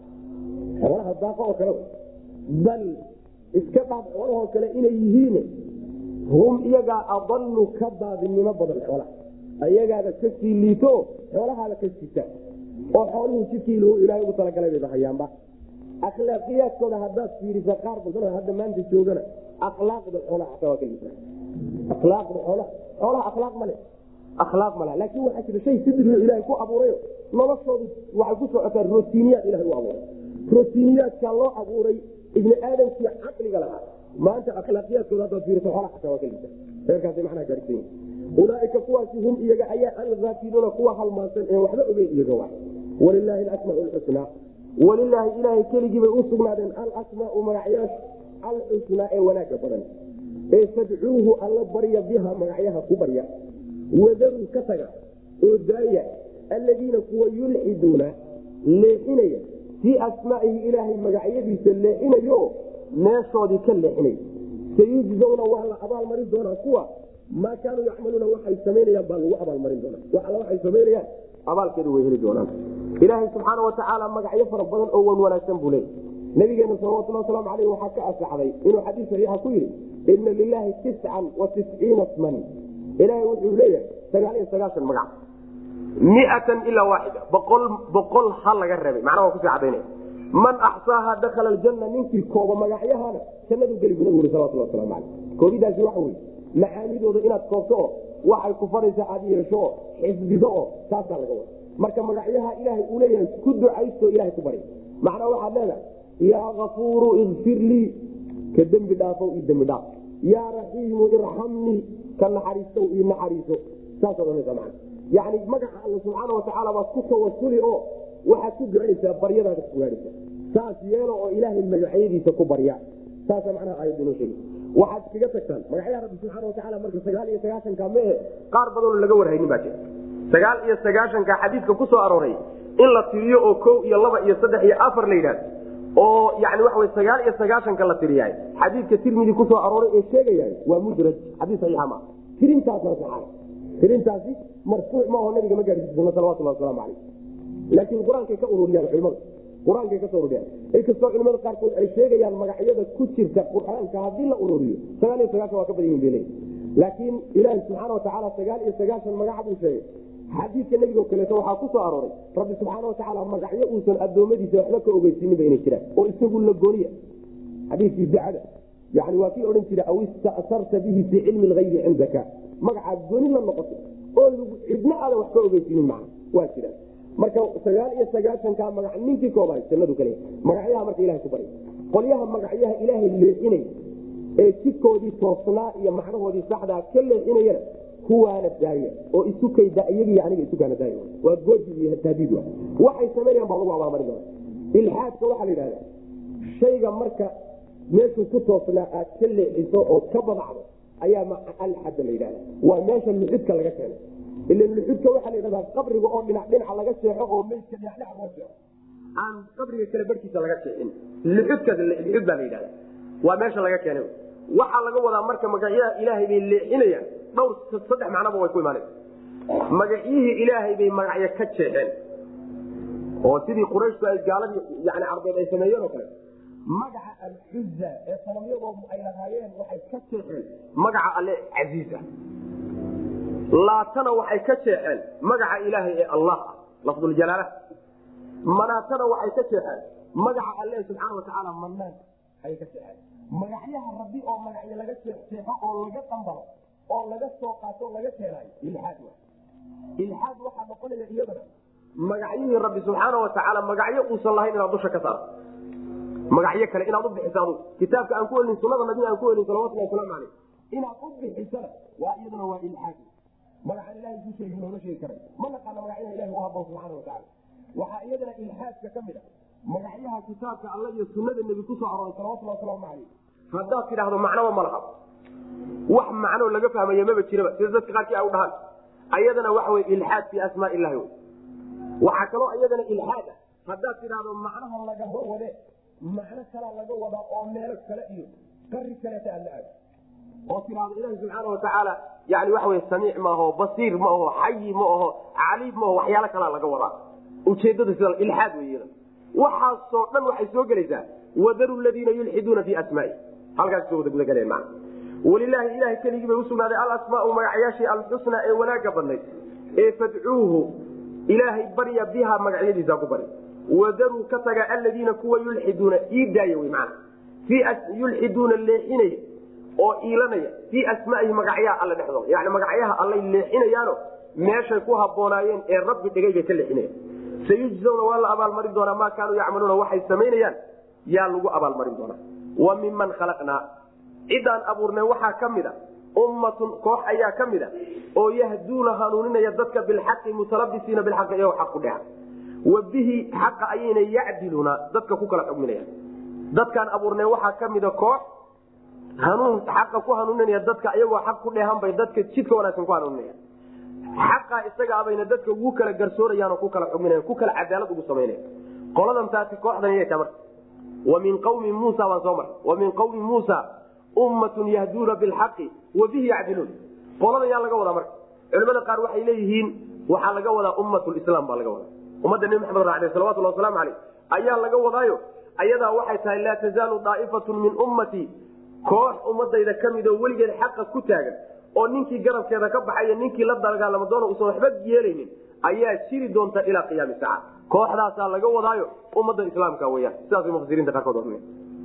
xoolaha daaqo oo kale bal iska dhaaf xoolahoo kale inay yihiin hum iyagaa adalu ka baadinimo badan xoolaha ayagaaba ka sii liito xoolahaaba ka sita oo xooluhu jidkii ilaahay ugu talagalay bayba hayaanba akhlaaqiyaadkooda haddaad fiirisa qaar badan hadda maanta joogana akhlaaqda xoolaha xataa waa ka liita akhlaaqda xoolaha xoolaha akhlaaq male akhlaaq malaha laakiin waxaa jira shay sidriyo ilaahay ku abuurayo noloshoodu waxay ku socotaa rotiiniyaad ilahay u abuuray rotiiniyaadkaa loo abuuray ibni aadamkii caqliga lahaa maanta akhlaaqiyaadkooda haddaad fiiriso xoolaha xataa waa ka liita reerkaasay macnaha gaarsiin yihin ulaaika kuwaasi hum iyaga ayaa alaafiluuna kuwa halmaansan ee waxba ogeyn iyaga wa walilaahi alasmaau lxusnaa walilaahi ilaahay keligii bay u sugnaadeen alasmaau magacyaasha alxusnaa ee wanaaga badan ee fadcuuhu alla barya biha magacyaha ku barya wadaruu ka taga oo daaya alladiina kuwa yulxiduuna leexinaya fii asmaa'ihi ilaahay magacyadiisa leexinayo meeshoodii ka leexinaya sayujzawna waa la abaalmarin doonaa kuwa maa kaanuu yacmaluuna waxay samaynayaan baa lagu abaalmarin doonaa wax alla waxay samaynayaan abaalkeedu way heli doonaan ilaahay subxaana watacaala magacyo fara badan oo wan wanaagsan buu leeyay nabigeena salawatuli wasalaamu aleyh waxaa ka asaxday inuu xadiis saxiixa ku yidhi ina lilaahi tiscan wa tisciina sman ilaahay wuxuu leeyahay sagaal iyo sagaashan magac miatan ilaa waaxida boqol boqol ha laga reebay macnaha waa kusii cadaynaya man axsaaha dakhala aljanna ninkii kooba magacyahana jannadu geli bu nabigu salawatuli waslamu aleyh koobidaasi waxa weye macaanidooda inaad koobto oo waxay ku faraysa aad yeesho oo xifdido oo taasaa laga wada marka magacyaha ilaahay uu leeyahay ku ducaysto ilahay ku bari macnaa waxaad leedahay yaa kafuuru ikfir lii ka dembi dhaafow io dembi dhaaf yaa raxiimu irxamnii ka naxariistow io naxariiso saasaad ohanaysa mana yani magaca alla subxaana watacaala baad ku tawasuli oo waxaad ku ducaysaa baryadaada ku gaadhaysa saas yeelo oo ilaahay magacyadiisa ku barya saasa macnaha aayadda inoo sheegay waxaad iskaga tagtaan magacyaha rabbi subxaana watacaala marka sagaal iyo sagaahanka mehe qaar badanoo laga warhaynin baa jira sagaal iyo sagaashanka xadiidka ku soo arooray in la tiriyo oo kow iyo laba iyo saddex iyo afar la yidhahdo oo yani waxa wy sagaal iyo sagaashanka la tiriyahay xadiidka tirmidi kusoo arooray ee sheegayahay waa mudraj xadiis saxiixa maa tirintaasna saxaay tirintaasi marfuuc maaho nabiga ma gaarsiisano salawatullah wasalaamu calayh laakiin qur-aankay ka ururiyaan culimada qur-aankay kasoo ururiyaan inkastoo culimada qaarkood ay sheegayaan magacyada ku jirta qur-aanka haddii la ururiyo sagaal iyo sagaashan waa ka badan yihin bale laakiin ilaahi subxaana watacaala sagaal iyo sagaashan magaca buu sheegay xadiidka nebigo kaleeto waxaa ku soo arooray rabbi subxaana watacaala magacyo uusan addoommadiisa waxba ka ogeysininba inay jiraan oo isagu la gooniya xadiiskii dacada yani waa kii odhan jira aw ista'sarta bihi fii cilmi lgaybi cindaka magacaad gooni la noqoto oo cidna aadan wax ka ogeysinin maa waa jiraan marka sagaal iyo sagaahanka magac ninkii koobaay jannadu kale magacyaha marka ilahay ku bary qolyaha magacyaha ilaahay leexinay ee jidkoodii toosnaa iyo macnahoodii saxdaa ka leexinayana kuwaana daaya oo isukayda iyagii aniga isukaana daaya waa gooji iyo tahdiid wa waxay samaynayaan baa lagu abaalmarin doona ilxaadka waxaa la yidhahdaa shayga marka meeshuu ku toosnaa aad ka leexiso oo ka badacdo ayaa alxadda la yidhahda waa meesha luxudka laga keenay ila luxudka waxaa la yidhahdaa qabriga oo dhinac dhinaca laga seexo oo meydka dhinac loo seexo aan qabriga kale barkiisa laga seexin luxudka luxud baa la yidhahda waa meesha laga keenay waxaa laga wadaa marka magacyaha ilaahay bay leexinayaan dhowr saddex macnoba way ku imaanaysa magacyihii ilaahay bay magacyo ka jeexeen oo sidii qurayshku ay gaaladii yani carbeed ay sameeyeen oo kale magaca alxuza ee sanamyadoodu ay lahaayeen waxay ka jeexeen magaca alle casiiz ah laatana waxay ka jeexeen magaca ilaahay ee allah ah lafduljalaala manaatana waxay ka jeexeen magaca alle subxaana watacaala manaan ayay ka jeexeen magacyaha rabbi oo magacyo laga jeexjeexo oo laga dambaro oo laga soo qaato o laga keenaayo ilxaad wa ilxaad waxaa noqonaya iyadana magacyihii rabbi subxaana watacaala magacyo uusan lahayn inaad dusha ka saarto magacyo kale inaad u bixiso adugu kitaabka aan ku helin sunada nabiga aan ku helin salawatullah wasalaamu caleyh inaad u bixisana waa iyaduna waa ilxaad magacan ilahay ku sheegi loola sheegi karay ma naqaana magacyaha ilahi u haboon subxana watacaala waxaa iyadana ilxaadka ka mid a magacyaha kitaabka alla iyo sunada nebi kusoo arooray salawatullah wasalaamu caleyh haddaad tidhaahdo macnoba ma laha wax macno laga fahmaya maba jiraba sida dadka qaarkii ay u dhahaan ayadana waxa wey ilxaad fii asmaa illahi wey waxaa kaloo iyadana ilxaad ah haddaad tidhaahdo macnaha lagaba wade macno kalaa laga wadaa oo meelo kale iyo qari kaleeta aad la aado oo tiraahdo ilahi subxaana watacaala yani waxa wey samiic maaho basiir ma aho xayi ma aho caliim maaho waxyaalo kalaa laga wadaa ujeedada sida ilxaad wey waxaasoo dhan waxay soo gelaysaa wadaru ladiina yulxiduuna fi asmaai halkaas soo wada gudagaleen maa walilaahi ilahay keligii bay usugnaaday alasmaau magacyaashii alxusnaa ee wanaaga badnayd ee fadcuuhu ilaahay barya biha magacyadiisa ku bari wadaruu ka taga aladiina kuwa yulxiduuna ii daaya wy mana yulxiduuna leexinaya oo iilanaya fii asmaihi magacyaha alle dhexdooda yani magacyaha allay leexinayaano meeshay ku haboonaayeen ee rabbi dhigay bay ka leexinayan sayujzawna waa la abaalmarin doonaa maa kaanuu yacmaluuna waxay samaynayaan yaa lagu abaalmarin doonaa wa miman khalaqnaa ciddaan abuurnay waxaa ka mid a ummatun koox ayaa ka mid a oo yahduuna hanuuninaya dadka bilxaqi mutalabisiina bilxaqi iyagoo xaq ku dheha wa bihi xaqa ayayna yacdiluuna dadka ku kala xugminayaan dadkaan abuurnay waxaa ka mida koox hanuun xaqa ku hanuuninaya dadka iyagoo xaq ku dheehan bay dadka jidka wanaagsan ku hanuuninaya xaqa isaga abayna dadka ugu kala garsoorayaan oo ku kala xugminaya ku kala cadaalad ugu samaynaya qoladan taasi kooxdan iyay tamarta wa min qawmi muusa baan soo maray wa min qawmi muusa ummatun yahduuna bilxaqi wa bihi yacdiluun qoladan yaa laga wadaa marka culimada qaar waxay leeyihiin waxaa laga wadaa ummatulislaam baa laga wadaa ummadda nebi maxamed raacday salawatullah wasalaamu caleyh ayaa laga wadaayo ayadaa waxay tahay laa tazaalu daa'ifatun min ummatii koox ummadayda ka mid oo weligeed xaqa ku taagan oo ninkii garabkeeda ka baxaya ninkii la dagaalama doona usan waxba yeelaynin ayaa jiri doonta ilaa qiyaami saaca kooxdaasaa laga wadaayo ummadda islaamka weyaan sidaasay mufasiriinta qaarkood oranaya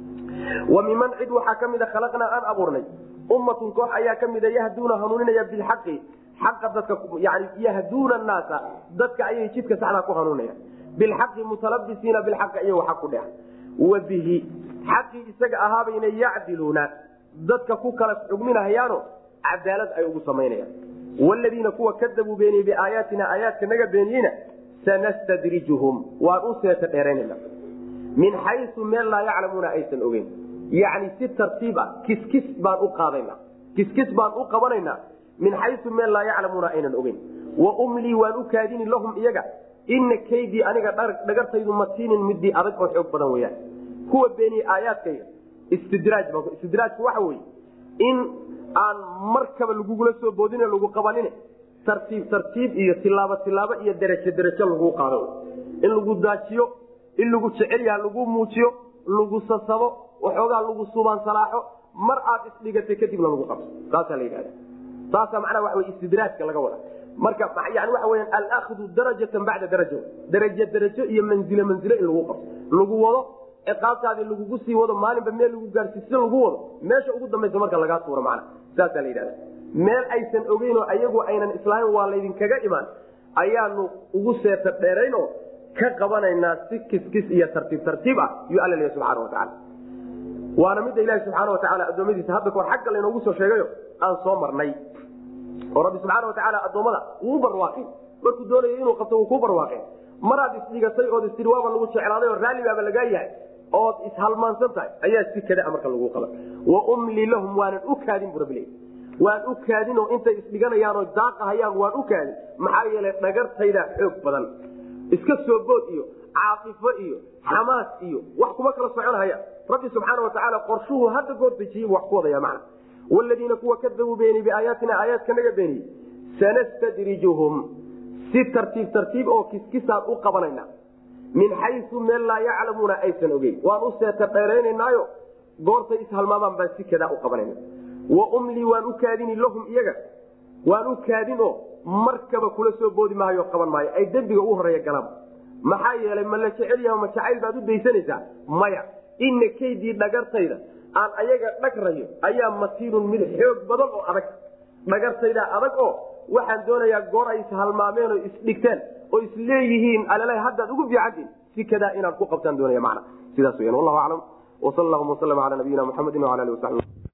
wa miman cid waxaa ka mida khalaqnaa aan abuurnay ummatun koox ayaa ka mida yahduuna hanuuninaya bilxaqi xaqa dadka yani yahduuna naasa dadka ayay jidka saxdaa ku hanuuninayaan bilxaqi mutalabisiina bilxaqi iyagoo xaq ku dheha wa bihi xaqii isaga ahaabayna yacdiluuna dadka ku kala xugminahayaano cadaalad ay ugu samaynayaan wladiina kuwa kadabuu beeniyey biaayaatina aayaadka naga beeniyeyna sanastadrijuhum waan u seeta dheeraynana min xayu meel laa yaclamuuna aysan ogeyn yacni si tartiib ah kiskis baan u qaadana kiskis baan u qabanaynaa min xayu meel laa yaclamuuna aynan ogeyn wa umlii waan u kaadini lahum iyaga ina kaydii aniga dhagartaydu matiinin midii adag oo xoog badan weyaan kuwa beeniyey aayaadkayga istidraaj istidraajku waxa weye in aan markaba lagugula soo boodin lagu qabanin tartiib tartiib iyo tilaabo tilaabo iyo derajo derajo lagu qaado in lagu daajiyo in lagu jecel yaha lagu muujiyo lagu sasabo waxoogaa lagu subaan salaaxo mar aad isdhigatay kadibna lagu qabto saasaa la yidhahda saasa macnaha waxa wey istidraajka laga wada marka yani waxa weya alahdu darajatan bacda daraja derajo derajo iyo manzilo manzilo in lagu qabto lagu wado ciqaabtaadii lagugu sii wado maalinba meel lagu gaarsiis lagu wado meesha ugu dambaysa marka lagaa tuuro macna saasaa la yidhahda meel aysan ogeyn oo ayagu aynan islaamin waa laydinkaga imaan ayaanu ugu seeta dheerayn oo ka qabanaynaa si kiskis iyo tartiib tartiib ah yuu alla leeya subxana watacaala waana midda ilahi subxaana watacaala addoommadiisa hadda kahor xagga laynoogu soo sheegayo aan soo marnay oo rabbi subxaana watacaala addoommada wuu barwaaqin markuu doonayo inuu qabto wuu kuu barwaaqin maraad isdhigatay ood istiri waaba lagu jeclaaday oo raalli baaba lagaa yahay ood ishalmaansan tahay ayaa si kada marka lagu qaban wa umli lahum waanan u kaadin bu rabbi waan u kaadin oo intay isdhiganayaan oo daaqahayaan waan u kaadin maxaa yeelay dhagartayda xoog badan iska soo bood iyo caaifo iyo xamaas iyo wax kuma kala soconhaya rabbi subxaana watacaala qorshuhu hadda goor dejiyey wax ku wadaya macna wladiina kuwa kadabuu beeniy biaayaatina aayaadka naga beeniyey sanastadrijuhum si tartiib tartiib oo kiskisaan u qabanayna min xayu meel laa yaclamuuna aysan ogeyn waan u seeta dheeraynaynaayo goortay ishalmaamaan baan si kadaa u qabanayna wa umlii waan u kaadini lahum iyaga waan u kaadin oo markaba kula soo boodi maayo qaban maayo ay dembiga u horeeya galaan maxaa yeelay ma la jecel yaha ma jacayl baad u daysanaysaa maya ina kaydii dhagartayda aan ayaga dhagrayo ayaa matiinun mid xoog badan oo adag dhagartaydaa adag oo waxaan doonayaa goor ay ishalmaameen oo isdhigteen oo isleeyihiin alala haddaad ugu fiicantiin si kadaa inaad ku qabtaan doonaya mana sidaas weyaan wallahu aclam wsal allahuma waslama cala nabiyina muxamedin wala ali wasabi